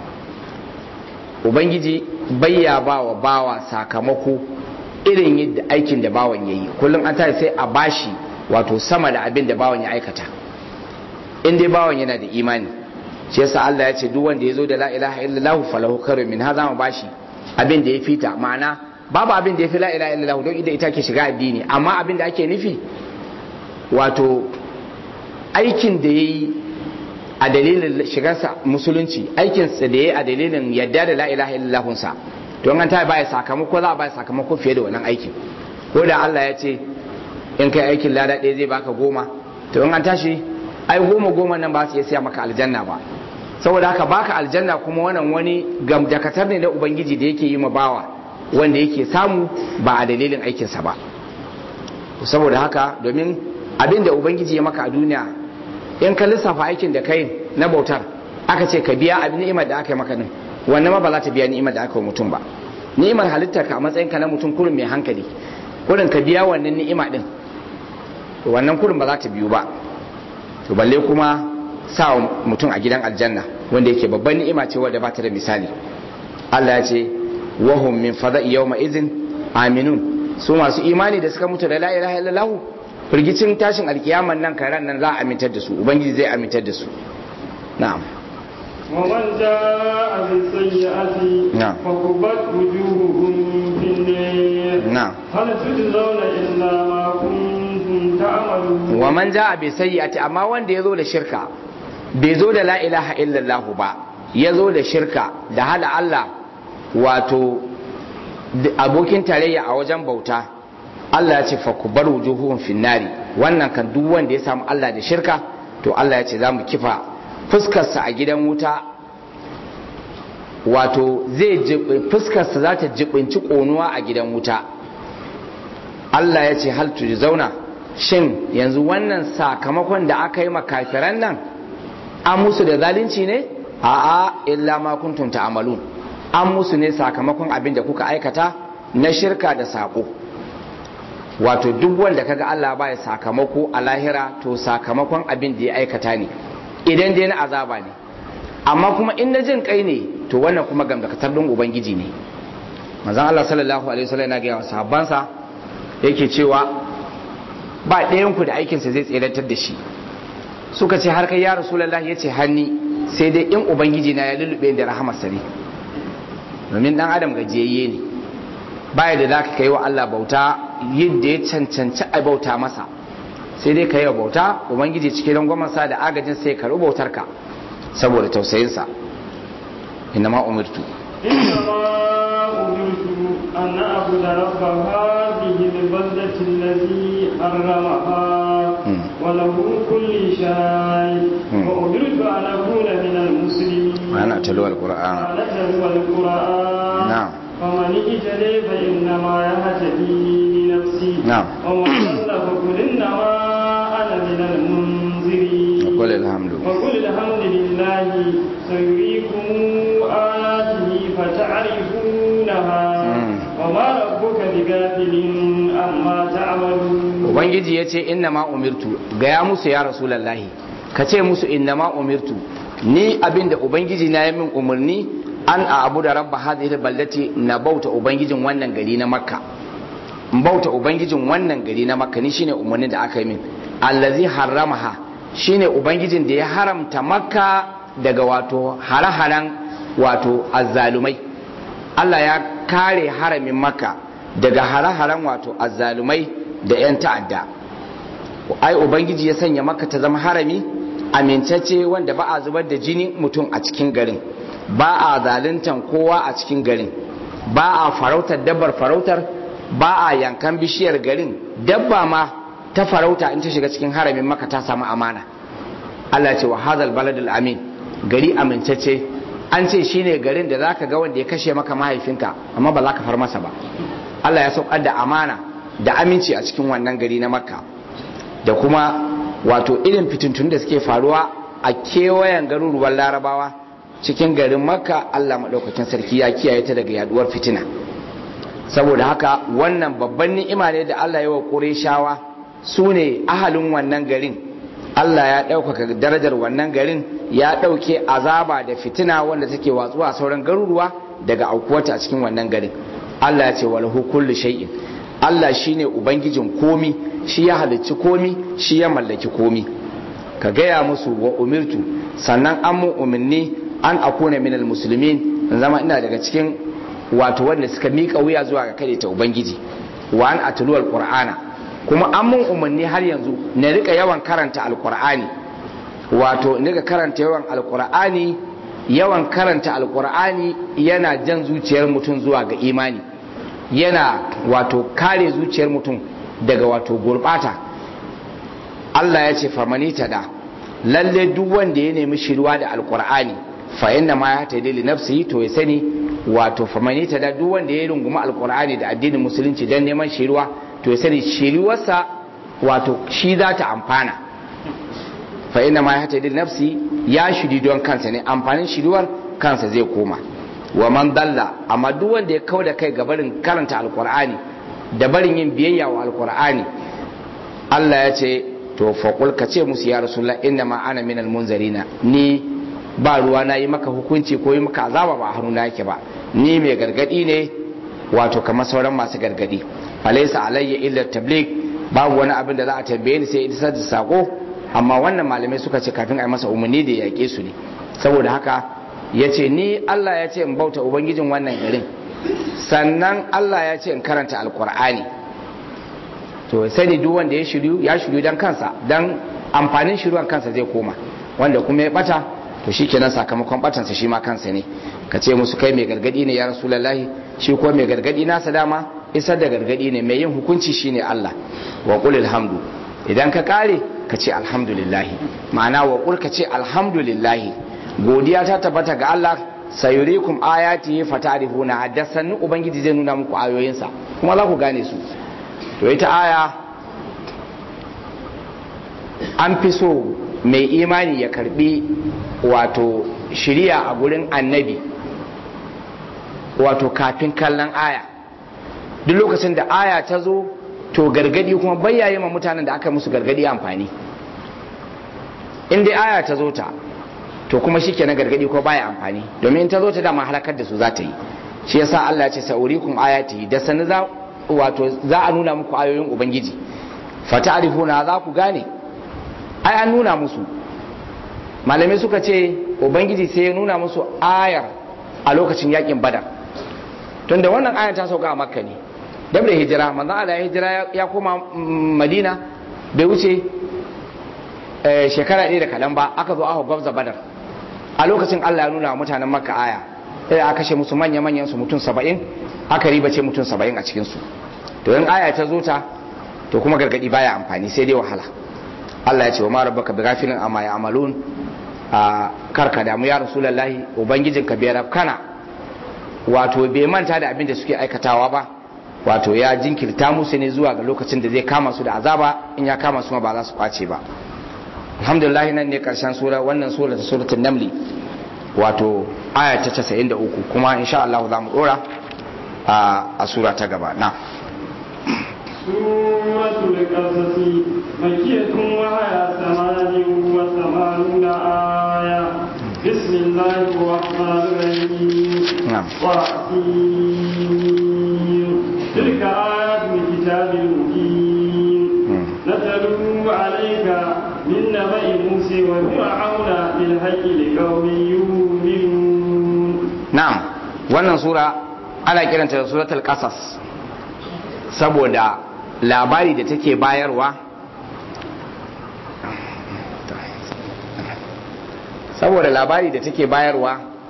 ubangiji bayya bawa bawa sakamako irin yadda aikin da bawan ya yi kullum an tare sai a bashi wato sama da abin da bawan ya aikata in dai bawan yana da imani shi yasa Allah ya ce duk wanda ya zo da la ilaha illallah falahu khairun min hadha mu bashi abin da ya fita ma'ana babu abin da ya fi la ilaha illallah don ida ita ke shiga addini amma abin da ake nufi wato aikin da yayi a dalilin shigarsa musulunci aikinsa da yayi a dalilin yadda da la ilaha illallah sa don an ta baya sakamako za a baya sakamako fiye da wannan aikin ko da Allah ya ce in kai aikin lada ɗaya zai baka goma to in an tashi ai goma goma nan ba su iya siya maka aljanna ba saboda haka baka aljanna kuma wannan wani gamdakatar ne na ubangiji da yake yi ma bawa wanda yake samu ba a dalilin aikinsa ba saboda haka domin abin da ubangiji ya maka a duniya in ka lissafa aikin da kai na bautar aka ce ka biya abin ni'imar da aka yi maka din wannan ma ba za ta biya ni'imar da aka yi mutum ba ni'imar halittar ka a matsayin ka na mutum kurin mai hankali kurin ka biya wannan ni'ima din wannan kurin ba za ta biyu ba to balle kuma sa mutum a gidan aljanna wanda yake babban ni'ima ce wadda ba ta da misali Allah ya ce wahum min fada'i yawma idhin aminun su masu imani da suka mutu da la ilaha illallah firgicin tashin alkiyaman nan karan nan za a amintar da su ubangiji zai amintar da su na'am ومن جاء بالسيئة نعم. فكبت وجوههم في النار نعم. هل تجزون إلا ما كنتم تعملون wa man ja'a bi sayyi'ati amma wanda yazo da shirka bai zo da la ilaha illallah ba yazo da shirka da hada Allah wato d- abokin tarayya a wajen bauta Allah ya ce fa kubar wujuhuhum finnari wannan kan duk wanda ya samu Allah da shirka to Allah ya ce za mu kifa fuskarsa a gidan wuta wato zai jib- fuskarsa za ta jibinci ƙonuwa a gidan wuta Allah ya ce hal zauna shin yanzu wannan sakamakon da aka yi makafiran nan an musu da zalunci ne a'a illa ma kuntum ta'malun an musu ne sakamakon abin da kuka aikata na shirka da sako wato duk wanda kaga Allah baya sakamako a lahira to sakamakon abin da ya aikata ne idan dai na azaba ne amma kuma in na jin kai ne to wannan kuma gamdakatar don ubangiji ne manzon Allah sallallahu alaihi wasallam yana ga sahabbansa yake cewa ba ɗayanku da aikinsa zai tserantar da shi suka ce har kai ya rasulallah ya ce hanni sai dai in ubangiji na ya lullube da rahamarsa ne domin dan adam gajiyayye ne baya da zaka kai wa Allah bauta yadda ya cancanci a bauta masa sai dai ka yi wa bauta ubangiji cikin rangwamansa da agajin sai ka bautar ka saboda tausayinsa inna ma umirtu إنما أمرت أن أعبد رب هذه البلدة الذي حرمها مم. وله كل شيء مم. وأمرت أن أكون من المسلمين وأنا أتلو القرآن وأنا أتلو القرآن نعم. فمن اهتدي فإنما يهتدي لنفسه نعم. ومن ضل فقل إنما أنا من المنذرين وقل الحمد وقل الحمد لله سيريكم آياته فتعرفونها مم. وما ربك بغافل عما تعملون ubangiji ya ce inna ma umirtu gaya musu ya rasulallahi ka ce musu inna ma umirtu ni abinda ubangiji na yi min umarni an a abu da rabba hadhihi baldati na bauta ubangijin wannan gari na makka in bauta ubangijin wannan gari na makka ni shine umarnin da aka yi min allazi haramaha shine ubangijin da ya haramta makka daga wato hare-haren wato azzalumai Allah ya kare haramin makka daga hare-haren wato azzalumai da 'yan ta'adda ai ubangiji ya sanya maka ta zama harami amintacce wanda ba a zubar da jini mutum a cikin garin ba a zaluntan kowa a cikin garin ba a farautar dabbar farautar ba a yankan bishiyar garin dabba ma ta farauta in ta shiga cikin haramin maka ta samu amana Allah ce wa hazal baladul amin gari amintacce an ce shine garin da zaka ga wanda ya kashe maka mahaifinka amma ba za ka far masa ba Allah ya saukar da amana da aminci a cikin wannan gari na makka da kuma wato irin fitintun da suke faruwa a kewayen garuruwan larabawa cikin garin makka allah maɗaukakin sarki ya kiyaye ta daga yaduwar fitina saboda haka wannan babban ni'ima ne da allah ya wa ƙureshawa su ne ahalin wannan garin allah ya ɗaukaka darajar wannan garin ya ɗauke azaba da fitina wanda take watsuwa a sauran garuruwa daga aukuwata a cikin wannan garin allah ya ce walahu kullu shay'in Allah shi ne Ubangijin komi shi ya halicci komi shi ya mallaki komi ka gaya musu wa umirtu sannan an mun umarni an akuna minal musulmin in zama ina daga cikin wato wanda suka miƙa wuya zuwa ga kare ta Ubangiji wa an atulu alqur'ana kuma an mun umarni har yanzu na rika yawan karanta alqur'ani wato in rika karanta yawan alqur'ani yawan karanta alqur'ani yana jan zuciyar mutum zuwa ga imani yana wato kare zuciyar mutum daga wato gurbata Allah ya ce famani ta da lalle duk wanda ya nemi shirwa da alkur'ani fa inna ma ya taidi li nafsihi to ya sani wato famani ta da duk wanda ya runguma alkur'ani da addinin musulunci dan neman shirwa to ya sani shiriwarsa wato shi za ta amfana fa inna ma ya taidi li nafsi ya shiri don kansa ne amfanin shiriwar kansa zai koma wa man dalla amma duk wanda ya kau da kai ga barin karanta alkur'ani da barin yin biyayya wa alkur'ani Allah ya ce to faqul ka ce musu ya rasulullah inna ma ana minal munzarina ni ba ruwa na yi maka hukunci ko yi maka azaba ba a hannu na yake ba ni mai gargadi ne wato kamar sauran masu gargadi alaysa alayya illa tabligh babu wani abin da za a tambaye ni sai isar da sako amma wannan malamai suka ce kafin a yi masa umarni da ya yaƙe su ne saboda haka ya ce ni Allah ya ce in bauta ubangijin wannan garin sannan Allah ya ce in karanta alkur'ani to sani duk wanda ya shiryu ya shiryu dan kansa dan amfanin shiruwan kansa zai koma wanda kuma ya bata to shikenan sakamakon batansa shi ma kansa ne ka ce musu kai mai gargadi ne ya rasulullahi shi ko mai gargadi nasa dama isar da gargadi ne mai yin hukunci shine Allah wa qul alhamdu idan ka kare ka ce alhamdulillah ma'ana wa qul ka ce alhamdulillah godiya ta tabbata ga Allah sayurikum ayati fatarifuna haddasan ubangiji zai nuna muku ayoyinsa kuma za ku gane su to ita aya an fi so mai imani ya karbi wato shiriya a gurin annabi wato kafin kallon aya duk lokacin da aya ta zo to gargadi kuma bayyaye ma mutanen da aka musu gargadi amfani in dai aya ta zo ta to kuma shi ke na gargadi ko baya amfani domin ta zo ta dama halakar da su za ta yi shi yasa Allah ya ce sa'urikum ayati da sani za wato za a nuna muku ayoyin ubangiji fata'rifuna za ku gane ai an nuna musu malamai suka ce ubangiji sai ya nuna musu ayar a lokacin yakin badar tunda wannan ayar ta sauka a makka ne dab da hijira manzon Allah ya hijira ya koma madina bai wuce shekara ɗaya da kaɗan ba aka zo aka gwabza badar a lokacin Allah ya nuna wa mutanen makka aya sai aka kashe musu manya manyan su mutum saba'in aka riba ce mutum saba'in a cikin su to in aya ta zo ta to kuma gargadi baya amfani sai dai wahala Allah ya ce wa ma rabbaka bighafilin amma ya'malun a karka damu ya rasulullahi ubangijin ka bai kana wato bai manta da abin da suke aikatawa ba wato ya jinkirta musu ne zuwa ga lokacin da zai kama su da azaba in ya kama su ma ba za su kwace ba alhamdulillah nan ne karshen sura wannan sura ta suratul namli wato aya ta 93 kuma insha Allah za mu dora a sura ta gaba na suratul qasas makiyatun wa haya samani wa samanuna aya bismillahir rahmanir rahim wa tilka ayatul kitabil mubin نتلو عليك من نبأ موسى وفرعون بالحق لقوم يؤمنون نعم wannan sura ana kiranta da suratul qasas saboda labari da take bayarwa saboda labari da take bayarwa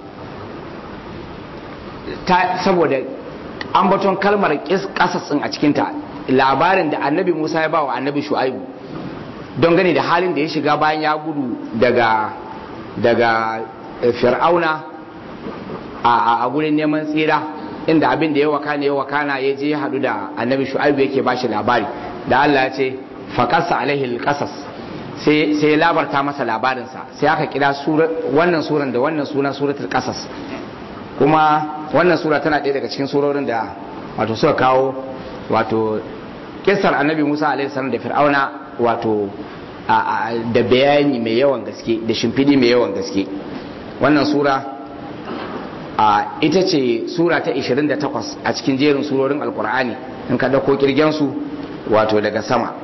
ta saboda ambaton kalmar qasas din a cikinta labarin da annabi musa ya ba wa annabi shu'aibu don gani da halin da ya shiga bayan ya gudu daga daga fir'auna a gurin neman tsira inda abin da ya wakana ya wakana ya je hadu da annabi shu'aibu yake ba shi labari da allah ya ce faƙasa alaihi alƙasas sai ya labarta masa labarinsa sai aka kira wannan suran da wannan suna suratul ƙasas kuma wannan sura tana ɗaya daga cikin surorin da wato suka kawo wato kisar annabi musa alaihissalam da fir'auna wato da bayani mai yawan gaske da shimfidi mai yawan gaske wannan sura ita ce sura ta 28 a cikin jerin surorin alkur'ani in ka dauko kirgensu wato daga sama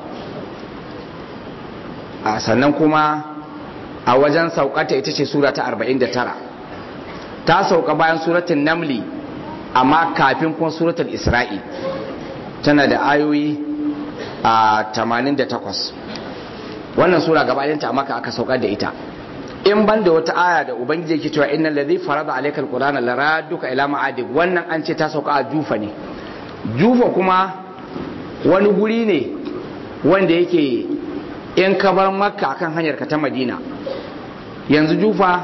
sannan kuma a wajen saukata ita ce sura ta 49 ta sauka bayan suratun namli amma kafin kuma suratul isra'i tana da ayoyi a 88 wannan sura gabaɗinta a maka aka saukar da ita in ban da wata aya da ubangiji yake cewa innal ladhi farada alaykal qur'ana laraduka ila ma'adik wannan an ce ta sauka a jufa ne jufa kuma wani guri ne wanda yake in ka bar makka akan hanyar ka ta madina yanzu jufa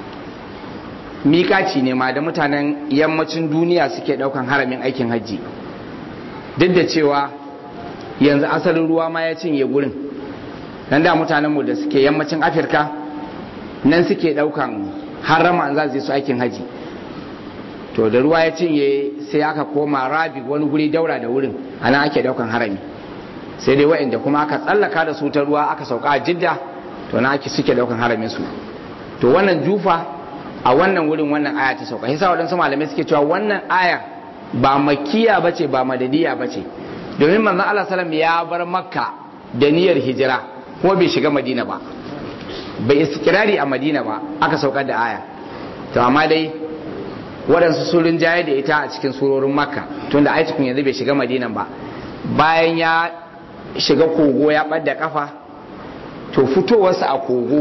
mikaci ne ma da mutanen yammacin duniya suke daukan haramin aikin hajji duk da cewa yanzu asalin ruwa ma ya cinye gurin dan da mutanenmu da suke yammacin afirka nan suke daukan harama an za su su aikin haji to da ruwa ya cinye sai aka koma rabi wani guri daura da wurin ana ake daukan harami sai dai wa'anda kuma aka tsallaka da su ta ruwa aka sauka a jidda to na ake suke daukan haramin su to wannan jufa a wannan wurin wannan aya ta sauka yasa waɗansu malamai suke cewa wannan aya ba makiya bace ba madadiya bace domin manzon Allah sallam ya bar makka da niyyar hijira ko bai shiga madina ba bai istikrari a madina ba aka saukar da aya to amma dai waɗansu sun rinjaye da ita a cikin surorin makka tunda ai tukun yanzu bai shiga madinan ba bayan ya shiga kogo ya ɓadda kafa to fitowarsa a kogo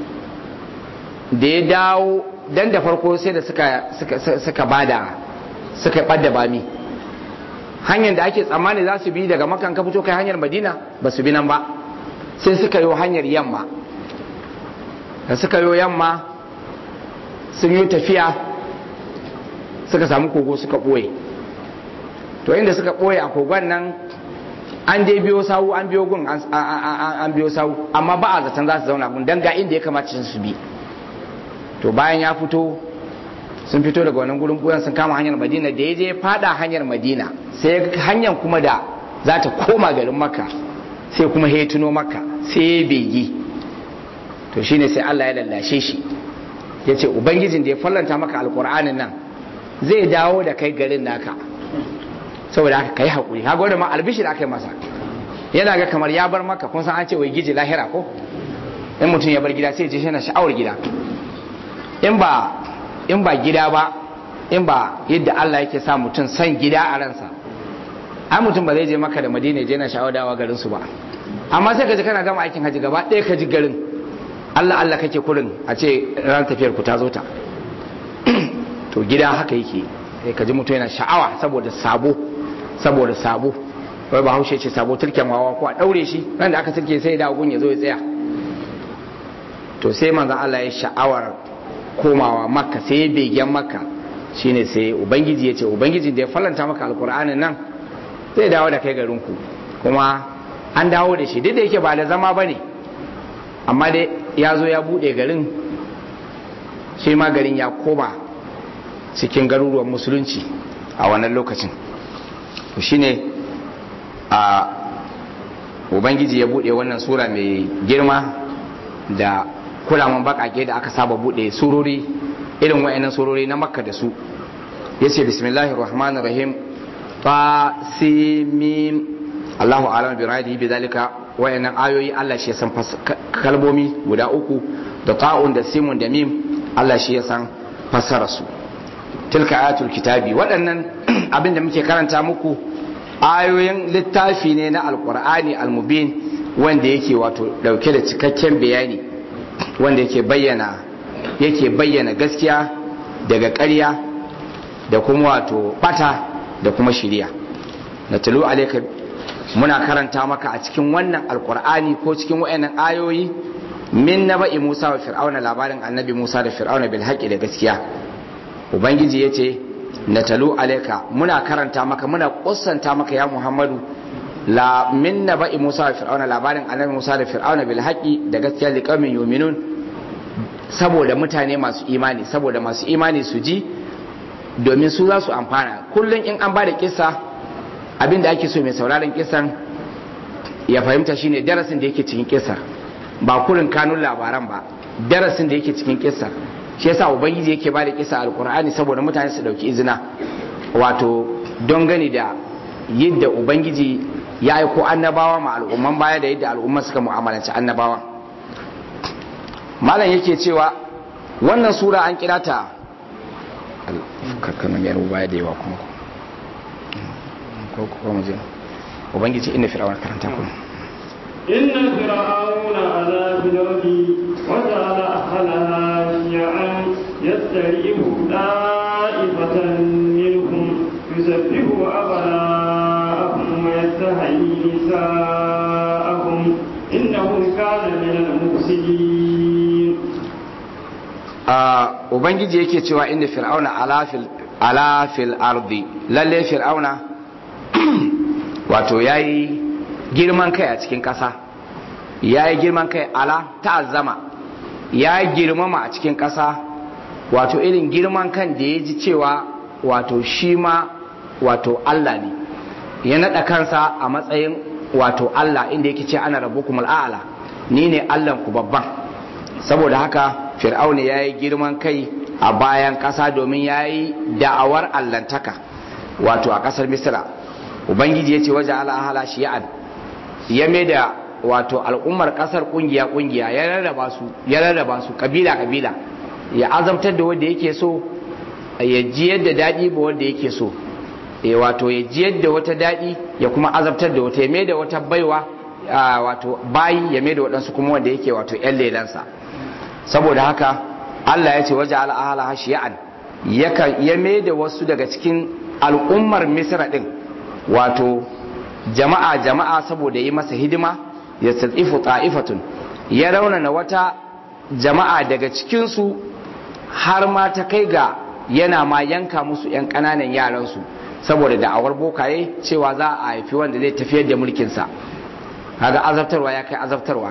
da ya dawo dan da farko sai da suka suka suka bada suka ɓadda bami hanyar da ake tsammani za su bi daga makan ka fito kai hanyar madina ba su bi nan ba sai suka yi hanyar yamma da suka yi yamma sun yi tafiya suka samu kogo suka ɓoye to inda suka ɓoye a kogon nan an dai biyo sawu an biyo gun an biyo sawu amma ba a zaton za su zauna gun don ga inda ya kamata su bi to bayan ya fito sun fito daga wannan gurin ɓoyen sun kama hanyar madina da ya je fada hanyar madina sai hanyar kuma da za ta koma garin makka sai kuma ya tuno makka sai ya begi to shine sai Allah ya lallashe shi ya ce ubangijin da ya fallanta maka alkur'anin nan zai dawo da kai garin naka saboda haka kai haƙuri haka wanda ma albishir aka yi masa yana ga kamar ya bar maka kun san an ce wai giji lahira ko in mutum ya bar gida sai je yana sha'awar gida in ba in ba gida ba in ba yadda Allah yake sa mutum san gida a ransa ai mutum ba zai je maka da madina je na sha'awar dawa garin su ba amma sai ka ji kana gama aikin haji gaba ɗaya ka ji garin Allah Allah kake kurin a ce ran tafiyar ku ta zo ta to gida haka yake sai ka ji mutum yana sha'awa saboda sabo saboda sabo wai ba haushe ce sabo turken wawa ko a daure shi ran da aka turke sai da gun ya zo ya tsaya to sai manzon Allah ya sha'awar komawa makka sai ya begen makka shine sai ubangiji ya ce ubangiji da ya fallanta maka alkur'anin nan zai dawo da kai garinku kuma an dawo da shi duk da yake ba da zama bane amma dai ya zo ya bude garin shi ma garin ya koma cikin garuruwan musulunci a wannan lokacin to shine a ubangiji ya bude wannan sura mai girma da kulaman bakake da aka saba bude surori irin wa'annan surori na makka da su yace bismillahir rahmanir rahim fa simim Allahu a'lam bi radihi bi zalika wa'annan ayoyi Allah shi ya san kalmomi guda uku da ta'un da simun da mim Allah shi ya san fassara su tilka ayatul kitabi waɗannan abin da muke karanta muku ayoyin littafi ne na alkur'ani almubin wanda yake wato dauke da cikakken bayani wanda yake bayyana yake bayyana gaskiya daga ƙarya da kuma wato bata da kuma shiriya na talu alaika muna karanta maka a cikin wannan alkur'ani ko cikin wayannan ayoyi min naba'i Musa wa Fir'auna labarin annabi Musa da Fir'auna bil haqqi da gaskiya ubangiji yace na talu alaika muna karanta maka muna kussanta maka ya Muhammadu la min naba'i Musa wa Fir'auna labarin annabi Musa da Fir'auna bil haqqi da gaskiya liqaumin yu'minun saboda mutane masu imani saboda masu imani su ji domin su za su amfana kullum in an ba da kisa abinda ake so mai sauraron kisan ya fahimta shine darasin da yake cikin kisar ba kurin kanun labaran ba darasin da yake cikin kisar shi yasa ubangiji yake ba da kisa alkur'ani saboda mutane su dauki izina wato don gani da yadda ubangiji ya aiko annabawa ma al'umman baya da yadda al'umma suka mu'amalanci annabawa malam yake cewa wannan sura an kira ta kakkanin yaro baya da yawa kuma ko kuma je ubangiji inda fir'auna karanta kuma inna fir'auna ala fil ardi wa ja'ala ahlaha shi'an yastari'u da'ifatan minhum yusabbihu abna'ahum wa yastahyi nisa'ahum innahu kana min al-mufsidin ubangiji yake cewa inda fir'auna ala fil ardi lalle fir'auna wato yayi girman kai a cikin ƙasa yayi girman kai ala ta'azzama ya girmama a cikin ƙasa wato irin girman kan da ya ji cewa wato shi ma wato Allah ne ya naɗa kansa a matsayin wato Allah inda yake ce ana rabbukumul a'la ni ne Allah ku babban saboda haka fir'auna ya yi girman kai a bayan ƙasa domin ya yi da'awar allantaka wato a ƙasar misira ubangiji ya ce waje al'ahala shi'an ya mai da wato al'ummar ƙasar ƙungiya ƙungiya ya rarraba su ya rarraba su kabila kabila ya azabtar da wanda yake so ya ji yadda daɗi ba wanda yake so ya wato ya ji yadda wata daɗi ya kuma azabtar da wata ya mai da wata baiwa wato bayi ya mai da waɗansu kuma wanda yake wato ‘yan lelansa saboda haka Allah ya ce waje al'ahala hashiya'an ya mai da wasu daga cikin al'ummar misra ɗin wato jama'a jama'a saboda yi masa hidima ya tsifu ta'ifatun ya raunana wata jama'a daga cikinsu har ma ta kai ga yana ma yanka musu 'yan ƙananan yaransu saboda da'awar bokaye cewa za a haifi wanda zai tafiyar da mulkinsa kaga azabtarwa ya kai azabtarwa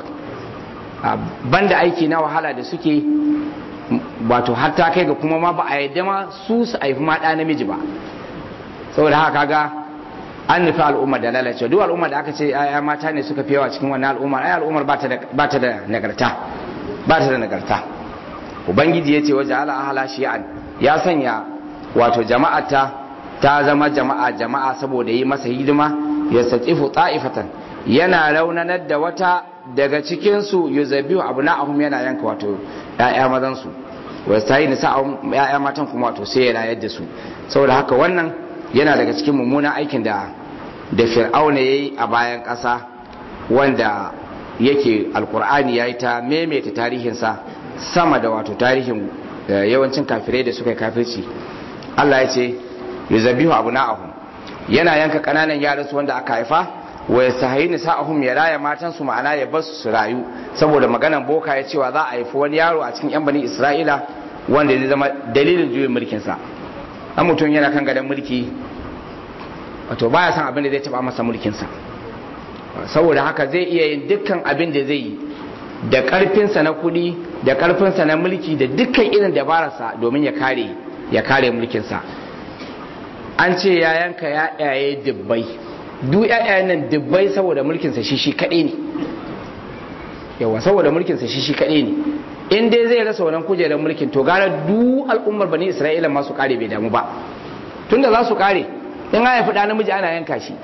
banda aiki na wahala da suke wato hatta kai ga kuma ma ba a yadda ma su su haifi ma ɗa namiji ba saboda haka kaga an nufi al'ummar da lalace duk al'ummar da aka ce ya mata ne suka fi yawa cikin wannan al'ummar ai al'ummar ba ta da nagarta ba ta da nagarta ubangiji ya ce waje ala ahala shi'an ya sanya wato jama'ata ta zama jama'a jama'a saboda yi masa hidima ya satsifu ta'ifatan yana raunanar da wata daga cikinsu yuzabihu abu na'ahum yana yanka wato ya'ya mazansu wasu ta yi nisa ya'ya matan kuma wato sai ya rayar da su saboda haka wannan yana daga cikin mummunan aikin da da fir'auna ya yi a bayan ƙasa wanda yake alkur'ani ya yi ta maimaita tarihinsa sama da wato tarihin yawancin kafirai da suka yi kafirci allah ya ce yuzabihu abu na'ahum yana yanka ƙananan yaransu wanda aka haifa wa ya sahayi nisa'ahum ya raya matansu ma'ana ya basu su rayu saboda maganan boka ya cewa za a haifi wani yaro a cikin yan bani isra'ila wanda zai zama dalilin juyin mulkinsa an mutum yana kan gadon mulki wato baya san abin da zai taba masa mulkinsa saboda haka zai iya yin dukkan abin da zai yi da karfinsa na kuɗi da karfinsa na mulki da dukkan irin dabararsa domin ya kare ya kare mulkinsa an ce ya yanka ya yaye dubbai duk yayayen nan dubbai saboda mulkinsa shi shi kaɗai ne yawa saboda mulkinsa shi shi kaɗai ne in dai zai rasa wannan kujerar mulkin to gara duk al'ummar bani isra'ila masu kare bai damu ba tunda za su kare in ya haifi ɗa namiji ana yanka shi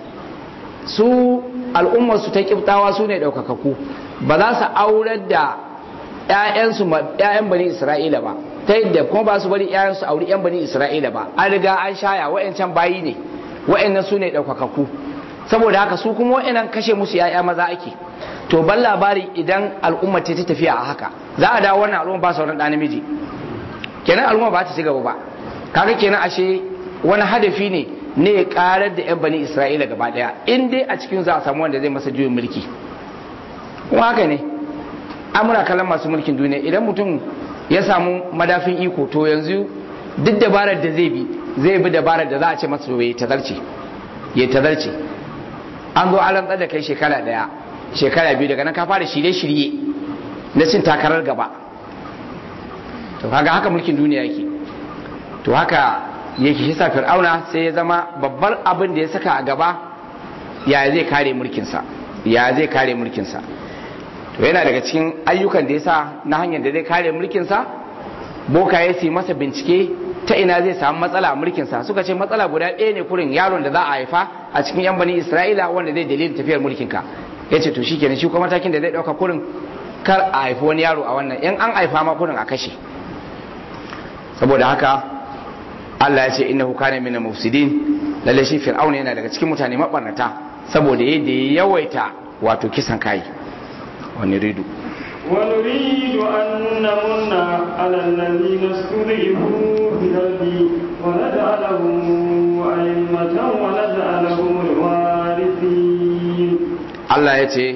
su al'ummar su ta kiftawa su ne ɗaukakaku ba za su aurar da ƴaƴansu ƴaƴan bani isra'ila ba ta yadda kuma ba su bari ƴaƴansu auri ƴan bani isra'ila ba an riga an shaya wa'ancan bayi ne wa'annan su ne ɗaukakaku saboda haka su kuma wa'annan kashe musu ƴaƴa maza ake to ban labari idan al'umma ce ta tafiya a haka za a dawo wannan al'umma ba sauran ɗa namiji kenan al'umma ba ta ci gaba ba kaga kenan ashe wani hadafi ne ne ya karar da 'yan bani isra'ila gaba daya in dai a cikin za a samu wanda zai masa juyin mulki kuma haka ne amura kallon masu mulkin duniya idan mutum ya samu madafin iko to yanzu duk dabarar da zai bi zai bi dabarar da za a ce masa ya tazarce ya tazarce an zo an rantsar da kai shekara daya shekara biyu daga nan ka fara shirye-shirye na cin takarar gaba to kaga haka mulkin duniya yake to haka yake shi fir'auna sai ya zama babbar abin da ya saka a gaba ya zai kare mulkinsa ya zai kare mulkinsa to yana daga cikin ayyukan da ya sa na hanyar da zai kare mulkinsa boka ya si masa bincike ta ina zai samu matsala a mulkinsa suka ce matsala guda ɗaya ne kurin yaron da za a haifa a cikin yan bani isra'ila wanda zai dalilin tafiyar mulkinka ya ce to shikenan shi kuma matakin da zai ɗauka kurin kar a haifi wani yaro a wannan in an haifa ma kurin a kashe saboda haka Allah ya ce innahu kana min mufsidin lalle shi fir'auna yana daga cikin mutane mabarnata saboda yadda ya yawaita wato kisan kai wani ridu ونريد أن نمن على الذين استضعفوا في الأرض ونجعلهم أئمة ونجعلهم الوارثين Allah ya ce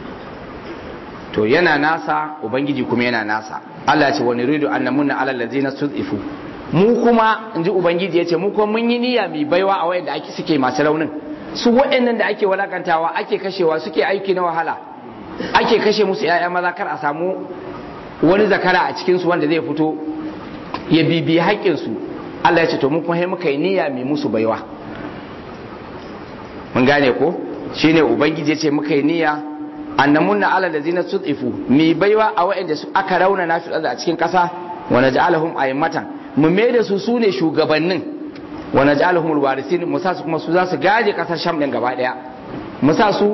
to yana nasa ubangiji kuma yana nasa Allah ya ce wani ridu an namunna ala allazina stud'ifu mu kuma in ji ubangiji ya ce mu kuma mun yi niyya mai baiwa a wayanda ake suke masu raunin su waɗannan da ake walakantawa ake kashewa suke aiki na wahala ake kashe musu ya'ya maza kar a samu wani zakara a cikinsu wanda zai fito ya bibi haƙƙinsu Allah ya ce to mu kuma muka yi niyya mai musu baiwa mun gane ko shine ubangiji ya ce muka yi niyya annamunna ala lazina sudifu mi baiwa a waɗanda su aka rauna na fi a cikin ƙasa wa naj'alahum a'immatan mu mai da su sune shugabannin wa naj'alahum alwarisin mu sa su kuma su za su gaje ƙasar sham din gaba daya mu sa su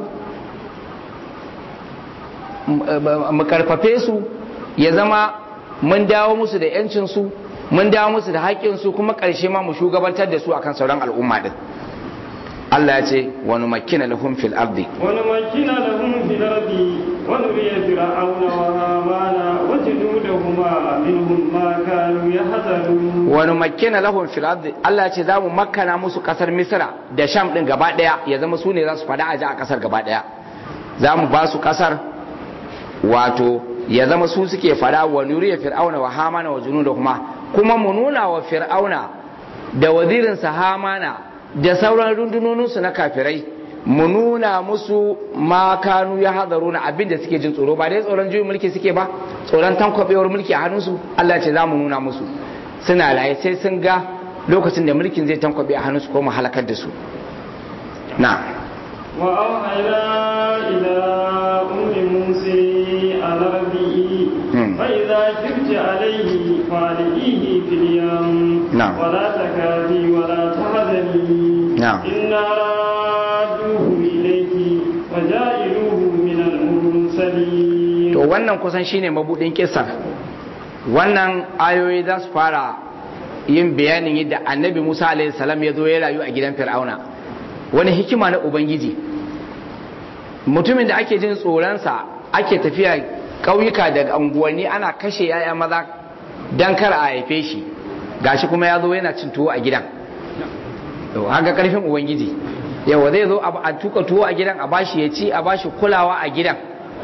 mu karfafe su ya zama mun dawo musu da yancin su mun dawo musu da haƙƙin su kuma ƙarshe ma mu shugabantar da su akan sauran al'umma din Allah ya ce wani makina lahum fil ardi wani makina lahum fil ardi wa nuriya fir'auna wa hamana wa junudahuma minhum ma kanu yahzarun wani makina lahum fil ardi Allah ya ce zamu makkana musu kasar Misra da Sham din gaba daya ya zama su ne za su fada aji a kasar gaba daya zamu ba su kasar wato ya zama su suke fada wa nuriya fir'auna wa hamana wa junudahuma kuma mu nuna wa fir'auna da wazirinsa hamana da sauran rundunoninsu na kafirai mu nuna musu makanu ya hadaru na abin da suke jin tsoro ba dai tsoron juyin mulki suke ba tsoron tankwabewar mulki a hannunsu Allah ce za mu nuna musu suna laye sai sun ga lokacin da mulkin zai tankwabe a hannunsu ko mu halakar da su na وأوحينا إلى أم موسى أن أرضيه فإذا خفت عليه فألقيه في اليم نعم. ولا تكافي ولا تحزني نعم. إنا رادوه إليك وجائلوه من المرسلين to wannan kusan shine mabudin kisar wannan ayoyi za su fara yin bayanin yadda annabi musa alaihi salam ya zo ya rayu a gidan fir'auna wani hikima na ubangiji mutumin da ake jin tsoronsa ake tafiya ƙauyuka da unguwanni ana kashe 'ya'ya maza don kar a haife shi gashi kuma ya zo yana cin tuwo a gidan yau haka karfin ubangiji yawa zai zo a tuka tuwo a gidan a bashi ya ci a bashi kulawa a gidan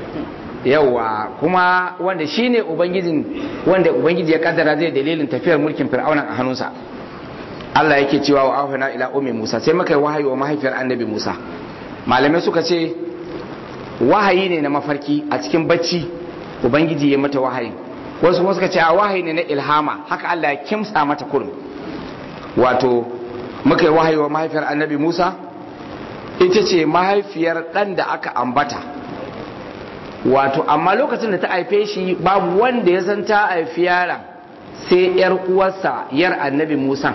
yawa kuma wanda shine ubangijin wanda ubangiji ya kaddara zai dalilin tafiyar mulkin fir'aunan a hannunsa Allah yake cewa wa ahuna ila ummi Musa sai muka yi wahayi wa mahaifiyar annabi Musa malamai suka ce wahayi ne na mafarki a cikin bacci ubangiji ya mata wahayi wasu kuma suka ce a wahayi ne na ilhama haka Allah ya kimsa mata kurum wato muka yi wahayi wa mahaifiyar annabi Musa ita ce mahaifiyar ɗan da aka ambata wato amma lokacin da ta haife shi babu wanda ya san ta haifi yaron sai yar uwarsa yar annabi Musa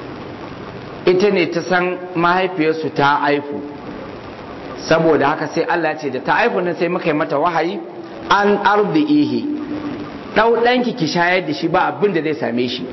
ita ne ta san mahaifiyarsu ta haifu saboda haka sai Allah ce da ta haifu nan sai muka yi mata wahayi an ardihi dau danki ki shayar da shi ba abin da zai same shi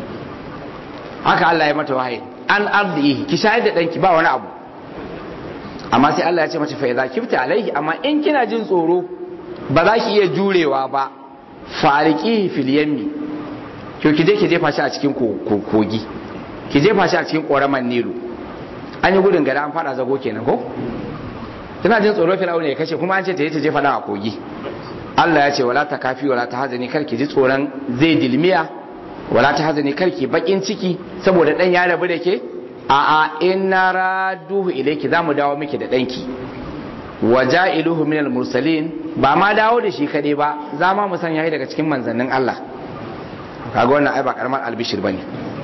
haka Allah ya mata wahayi an ardihi ki shayar da danki ba wani abu amma sai Allah ya ce mata fa idza kifta alaihi amma in kina jin tsoro ba za ki iya jurewa ba fariki fil yammi to ki je ki jefa shi a cikin kogi ki jefa shi a cikin koraman nilu an yi gudun gada an fada zago kenan ko tana jin tsoro fir'auna ya kashe kuma an ce ta yi ta jefa dan a kogi Allah ya ce wala ta kafi wala ta hazani kar ki ji tsoron zai dilmiya wala ta hazani kar ki bakin ciki saboda dan ya rabu da ke a a inna raduhu ilayki zamu dawo miki da danki waja'iluhu minal mursalin ba ma dawo da shi kade ba za ma mu sanya shi daga cikin manzannin Allah kaga wannan ai ba karamar albishir bane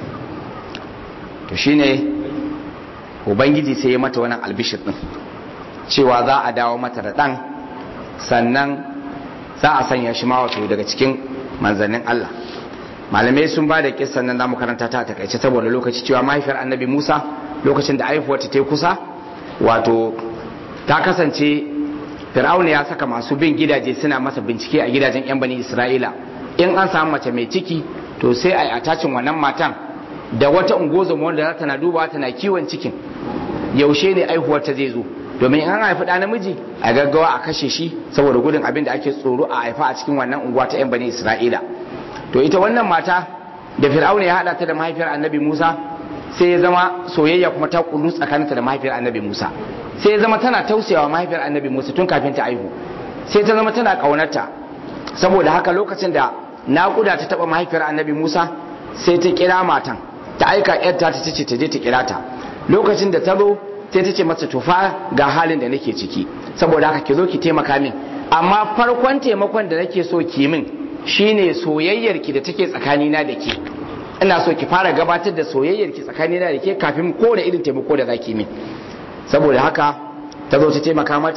to shine ubangiji sai ya mata wannan albishir din cewa za a dawo mata da dan sannan za a sanya shi ma wato daga cikin manzannin Allah malamai sun ba da kissan nan zamu karanta ta a takaice saboda lokaci cewa mahaifiyar annabi Musa lokacin da aifuwar ta kusa wato ta kasance fir'auna ya saka masu bin gidaje suna masa bincike a gidajen yan bani isra'ila in an samu mace mai ciki to sai a yi atacin wannan matan da wata ungozoma wanda za ta na duba tana kiwon cikin yaushe ne aihuwar ta zai zo domin in an haifi ɗa namiji a gaggawa a kashe shi saboda gudun abin da ake tsoro a haifa a cikin wannan unguwa ta yan bani isra'ila to ita wannan mata da fir'auna ya haɗa ta da mahaifiyar annabi musa sai ya zama soyayya kuma ta kullu tsakaninta da mahaifiyar annabi musa sai ya zama tana tausayawa mahaifiyar annabi musa tun kafin ta aihu sai ta zama tana ƙaunarta saboda haka lokacin da naƙuda ta taɓa mahaifiyar annabi musa sai ta kira matan ta aika yarta ta ce ta je ta kira ta lokacin da ta zo sai ta ce masa tufa ga halin da nake ciki saboda haka ki zo ki taimaka min amma farkon taimakon da nake so ki min shine soyayyar ki da take tsakanina da ke ina so ki fara gabatar da soyayyar ki tsakanina da ke kafin kowane irin taimako da zaki min saboda haka ta zo ta taimaka mata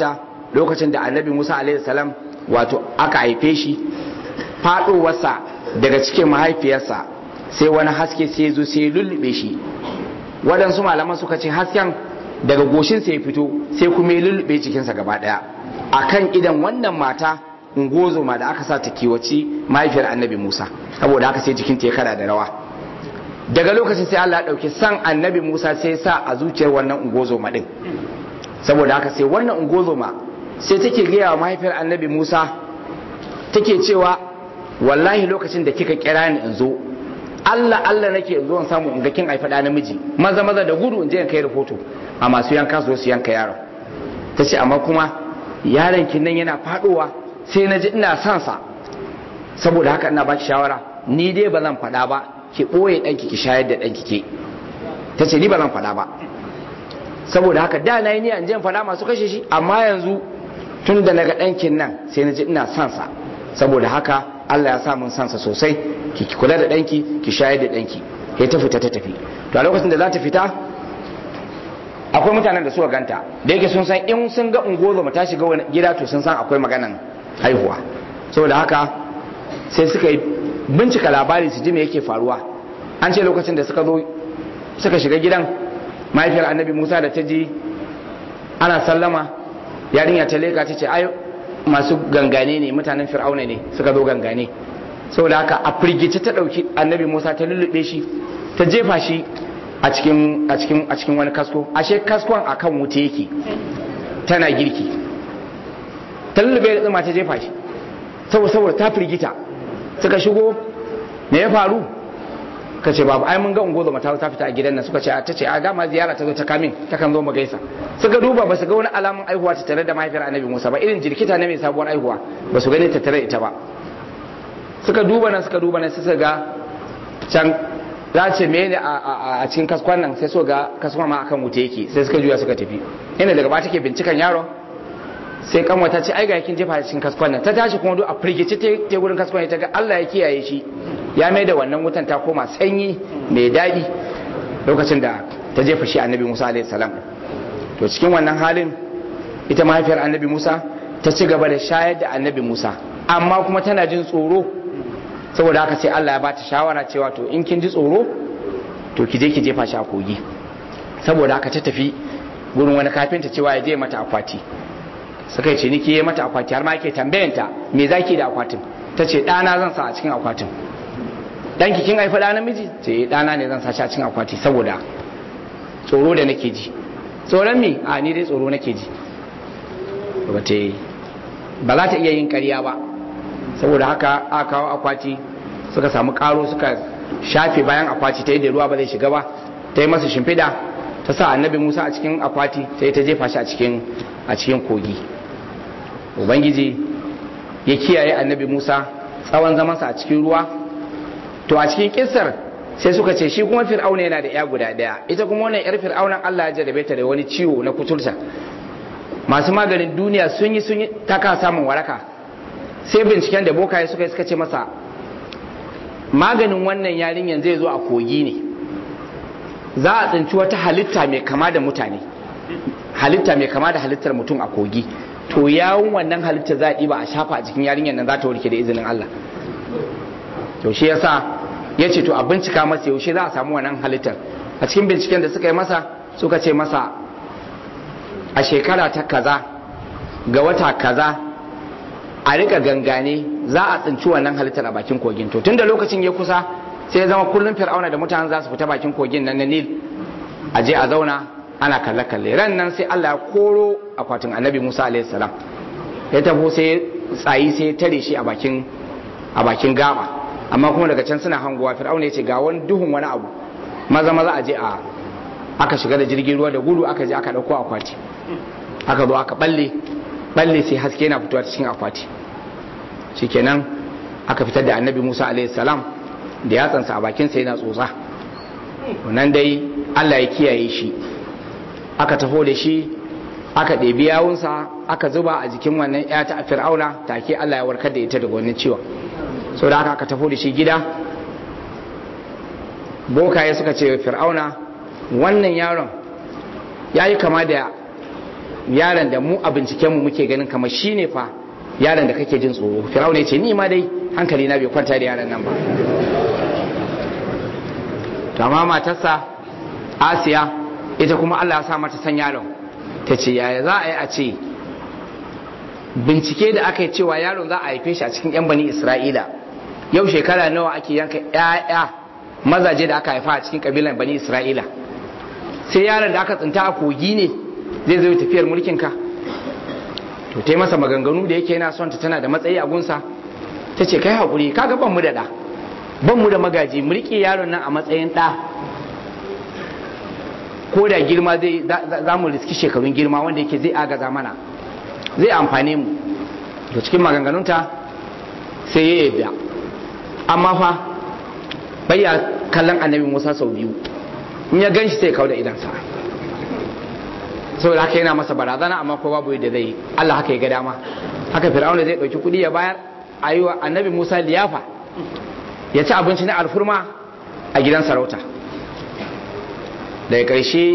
lokacin da annabi musa alaihi salam wato aka haife shi faɗowarsa daga cikin mahaifiyarsa sai wani haske sai zo sai lullube shi waɗansu malaman suka ce hasken daga goshinsa ya fito sai kuma ya lullube jikinsa gaba ɗaya akan idan wannan mata ungozoma da aka sa ta kiwaci mahaifiyar annabi musa saboda haka sai jikinta ya kada da rawa daga lokacin sai allah ya ɗauki san annabi musa sai sa a zuciyar wannan ungozoma ɗin saboda haka sai wannan ungozoma sai take gaya wa mahaifiyar annabi musa take cewa wallahi lokacin da kika kira ni in zo Allah Allah nake in zo in samu in ga kin haifa da namiji maza maza da gudu in je in kai rahoto a masu yanka su su yanka yaron ta ce amma kuma yaron kin nan yana fadowa sai na ji ina son sa saboda haka ina baki shawara ni dai ba zan faɗa ba ki ɓoye ɗanki ki shayar da ɗanki ke ta ce ni ba zan faɗa ba saboda haka da na yi niyan je in faɗa masu kashe shi amma yanzu tun da na ga ɗankin nan sai na ji ina son sa saboda haka Allah ya sa mun sansa sosai ki kula da danki ki shayar da danki sai ta fita ta tafi to a lokacin da za ta fita akwai mutanen da suka ganta da yake sun san in sun ga ungozo ta shiga wani gida to sun san akwai maganan haihuwa saboda haka sai suka yi bincika labari su ji me yake faruwa an ce lokacin da suka zo suka shiga gidan mahaifiyar annabi musa da ta ji ana sallama yarinya ta leka ta ce ai masu gangane ne mutanen fir'auna ne suka zo gangane saboda haka a firgice ta ɗauki annabi musa ta lullube shi ta jefa shi a cikin a cikin a cikin wani kasko ashe kaskon akan wuta yake tana girki ta lullube da tsima ta jefa shi saboda saboda ta firgita suka shigo me ya faru ka ce babu ai mun ga ungozo mata ta fita a gidan nan suka ce ta ce a dama ziyara ta zo ta kamin ta kan zo mu gaisa suka duba ba su ga wani alamun aihuwa ta tare da mahaifiyar annabi Musa ba irin jirkita ne mai sabuwar aihuwa ba su gani ta tare ita ba suka duba nan suka duba nan suka ga can za ce me ne a cikin kaskon nan sai so ga kaskon ma akan wuta yake sai suka juya suka tafi inda daga ba take bincikan yaron sai kanwa ta ce ai ga yakin jefa cikin kaskon nan ta tashi kuma duk a firgice te gurin kaskon ta ga Allah ya kiyaye shi ya mai da wannan wutan ta koma sanyi mai daɗi lokacin da ta jefa shi annabi Musa alaihi salam to cikin wannan halin ita mahaifiyar annabi Musa ta ci gaba da shayar da annabi Musa amma kuma tana jin tsoro saboda haka sai Allah ya ba ta shawara cewa to in kin ji tsoro to ki je ki jefa shi a kogi saboda haka ta tafi gurin wani kafinta cewa ya je mata akwati suka yi ciniki ya mata akwati har ma yake tambayanta me zaki da akwatin ta ce ɗana zan sa a cikin akwatin ɗanki kin haifi ɗa namiji ce ɗana ne zan sa shi a cikin akwati saboda tsoro da nake ji tsoron me a ni dai tsoro nake ji ba za ta iya yin ƙarya ba saboda haka aka kawo akwati suka samu karo suka shafe bayan akwati ta yi da ruwa ba zai shiga ba ta yi masa shimfiɗa ta sa annabi musa a cikin akwati sai ta jefa shi a cikin a cikin kogi ubangiji ya kiyaye annabi musa tsawon zamansa a cikin ruwa to a cikin kissar sai suka ce shi kuma fir'auna yana da ya guda daya ita kuma wannan yar fir'aunan allah ya jarabe ta da wani ciwo na kuturta masu maganin duniya sun yi sun yi ta ka samun waraka sai binciken da bokaye suka yi suka ce masa maganin wannan yarinyan zai zo a kogi ne za a tsinci wata halitta mai kama da mutane halitta mai kama da halittar mutum a kogi to yawon wannan halitta za a ɗiba a shafa a cikin yarinyan nan za ta warke da izinin Allah to shi yasa ya ce to a bincika masa yaushe za a samu wannan halittar a cikin binciken da suka yi masa suka ce masa a shekara ta kaza ga wata kaza a rika gangane za a tsinci wannan halittar a bakin kogin to tun da lokacin ya kusa sai ya zama kullum fir'auna da mutanen za su fita bakin kogin nan na nil a je a zauna ana kalle kalle ran nan sai Allah ya koro akwatin annabi Musa alaihi salam ya tafi sai tsayi sai ya tare shi a bakin a bakin gaba amma kuma daga can suna hangowa fir'auna ya ce ga wani duhun wani abu maza maza a je a aka shiga da jirgin ruwa da gudu aka je aka dauko akwati aka zo aka balle balle sai haske yana fitowa cikin akwati shikenan aka fitar da annabi Musa alaihi salam da yatsansa a bakinsa yana tsotsa wannan dai Allah ya kiyaye shi aka taho da shi aka ɗebi yawunsa aka zuba a jikin wannan ya ta fir'auna take Allah ya warkar da ita daga wannan ciwon sau da aka aka taho da shi gida bokaye suka ce fir'auna wannan yaron ya yi kama da yaron da mu a binciken mu muke ganin kamar shine fa yaron da kake jin tsoro fir'auna ya ce ni ma dai hankali na bai kwanta da yaron nan ba to amma matarsa asiya ita kuma Allah ya sa mata san yaron ta ce yaya za a yi a ce bincike da aka yi cewa yaron za a haife shi a cikin yan bani isra'ila yau shekara nawa ake yanka 'ya'ya mazaje da aka haifa a cikin kabilan bani isra'ila sai yaron da aka tsinta a kogi ne zai zo tafiyar mulkin ka to ta yi masa maganganu da yake yana son ta tana da matsayi a gunsa ta ce kai haƙuri kaga ban mu da ɗa ban mu da magaji mu riƙe yaron nan a matsayin ɗa ko da girma zai za mu riski shekarun girma wanda yake zai agaza mana zai amfane mu da cikin maganganunta sai ya yadda amma fa bayya kallon annabi musa sau biyu in ya gan shi sai kawo da idansa saboda haka yana masa barazana amma ko babu yadda zai Allah haka ya ga dama haka fir'auna zai dauki kudi ya bayar a yi wa annabi musa liyafa ya ci abinci na alfurma a gidan sarauta daga ƙarshe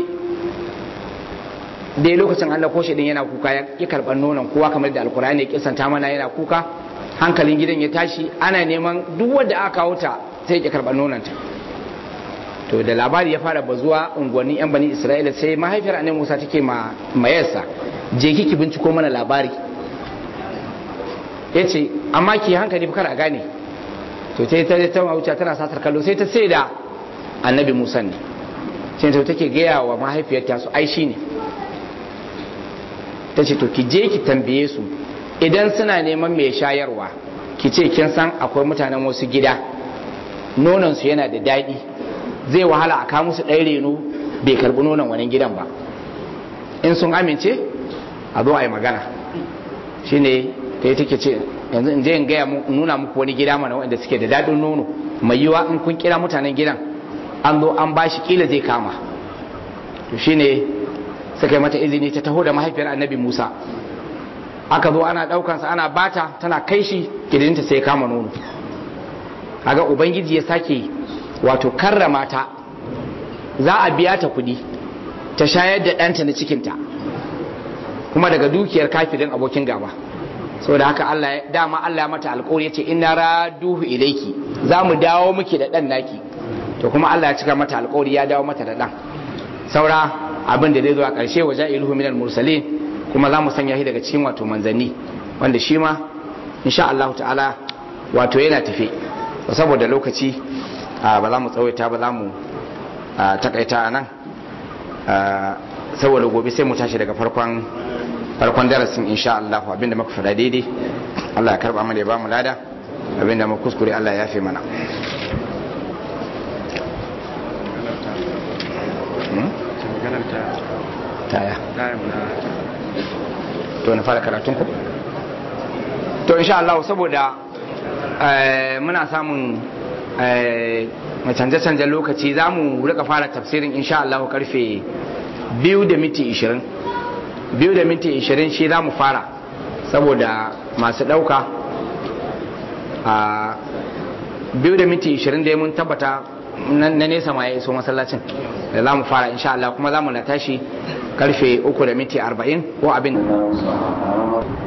dai lokacin Allah ko din yana kuka ya karɓar nonon kowa kamar da alkur'ani ya kisanta mana yana kuka hankalin gidan ya tashi ana neman duk wanda aka kawo ta sai ya karɓar nononta to da labari ya fara bazuwa unguwannin yan bani isra'ila sai mahaifiyar annabi musa take ma mayarsa je kiki binciko mana labari ya ce amma ki hankali kar a gane to sai ta ta wuce tana satar kallo sai ta sai da annabi musa ne sai ta take gaya wa mahaifiyarta su ai shi ne ta ce to ki je ki tambaye su idan suna neman mai shayarwa ki ce kin san akwai mutanen wasu gida nonon su yana da daɗi zai wahala a kawo musu ɗaya reno bai karɓi nonon wani gidan ba in sun amince a zo a yi magana shine ta yi take ce yanzu in je in gaya nuna muku wani gida mana wanda suke da daɗin nono mai yiwa in kun kira mutanen gidan an zo an bashi kila zai kama to shine suka yi mata izini ta taho da mahaifiyar annabi musa aka zo ana ɗaukansa ana bata tana kai shi kidinta sai kama nono kaga ubangiji ya sake wato karrama ta za a biya ta kuɗi ta shayar da ɗanta na cikinta kuma daga dukiyar kafirin abokin gaba saboda haka Allah dama Allah ya mata alƙawari yace inna raduhu ilayki za mu dawo miki da ɗan naki to kuma Allah ya cika mata alƙawari ya dawo mata da ɗan saura abin da zai zo a ƙarshe wa ja'iluhu minal mursalin kuma za mu sanya shi daga cikin wato manzanni wanda shi ma insha Allah ta'ala wato yana tafe saboda lokaci ba za mu tsawaita ba za mu takaita a nan saboda gobe sai mu tashi daga farkon farkon darasin insha Allah abinda muka faɗa daidai Allah ya karba mana ya ba mu lada abinda muka kuskure Allah ya yafe mana taya to na fara karatun ku to insha Allah saboda muna samun canje-canjen lokaci za mu rika fara tafsirin insha Allah karfe biyu da minti ishirin biyu da minti ishirin shi za mu fara saboda masu ɗauka a biyu da minti ishirin da mun tabbata na nesa ma ya iso masallacin da za mu fara insha Allah kuma za mu na tashi karfe uku da minti arba'in ko abin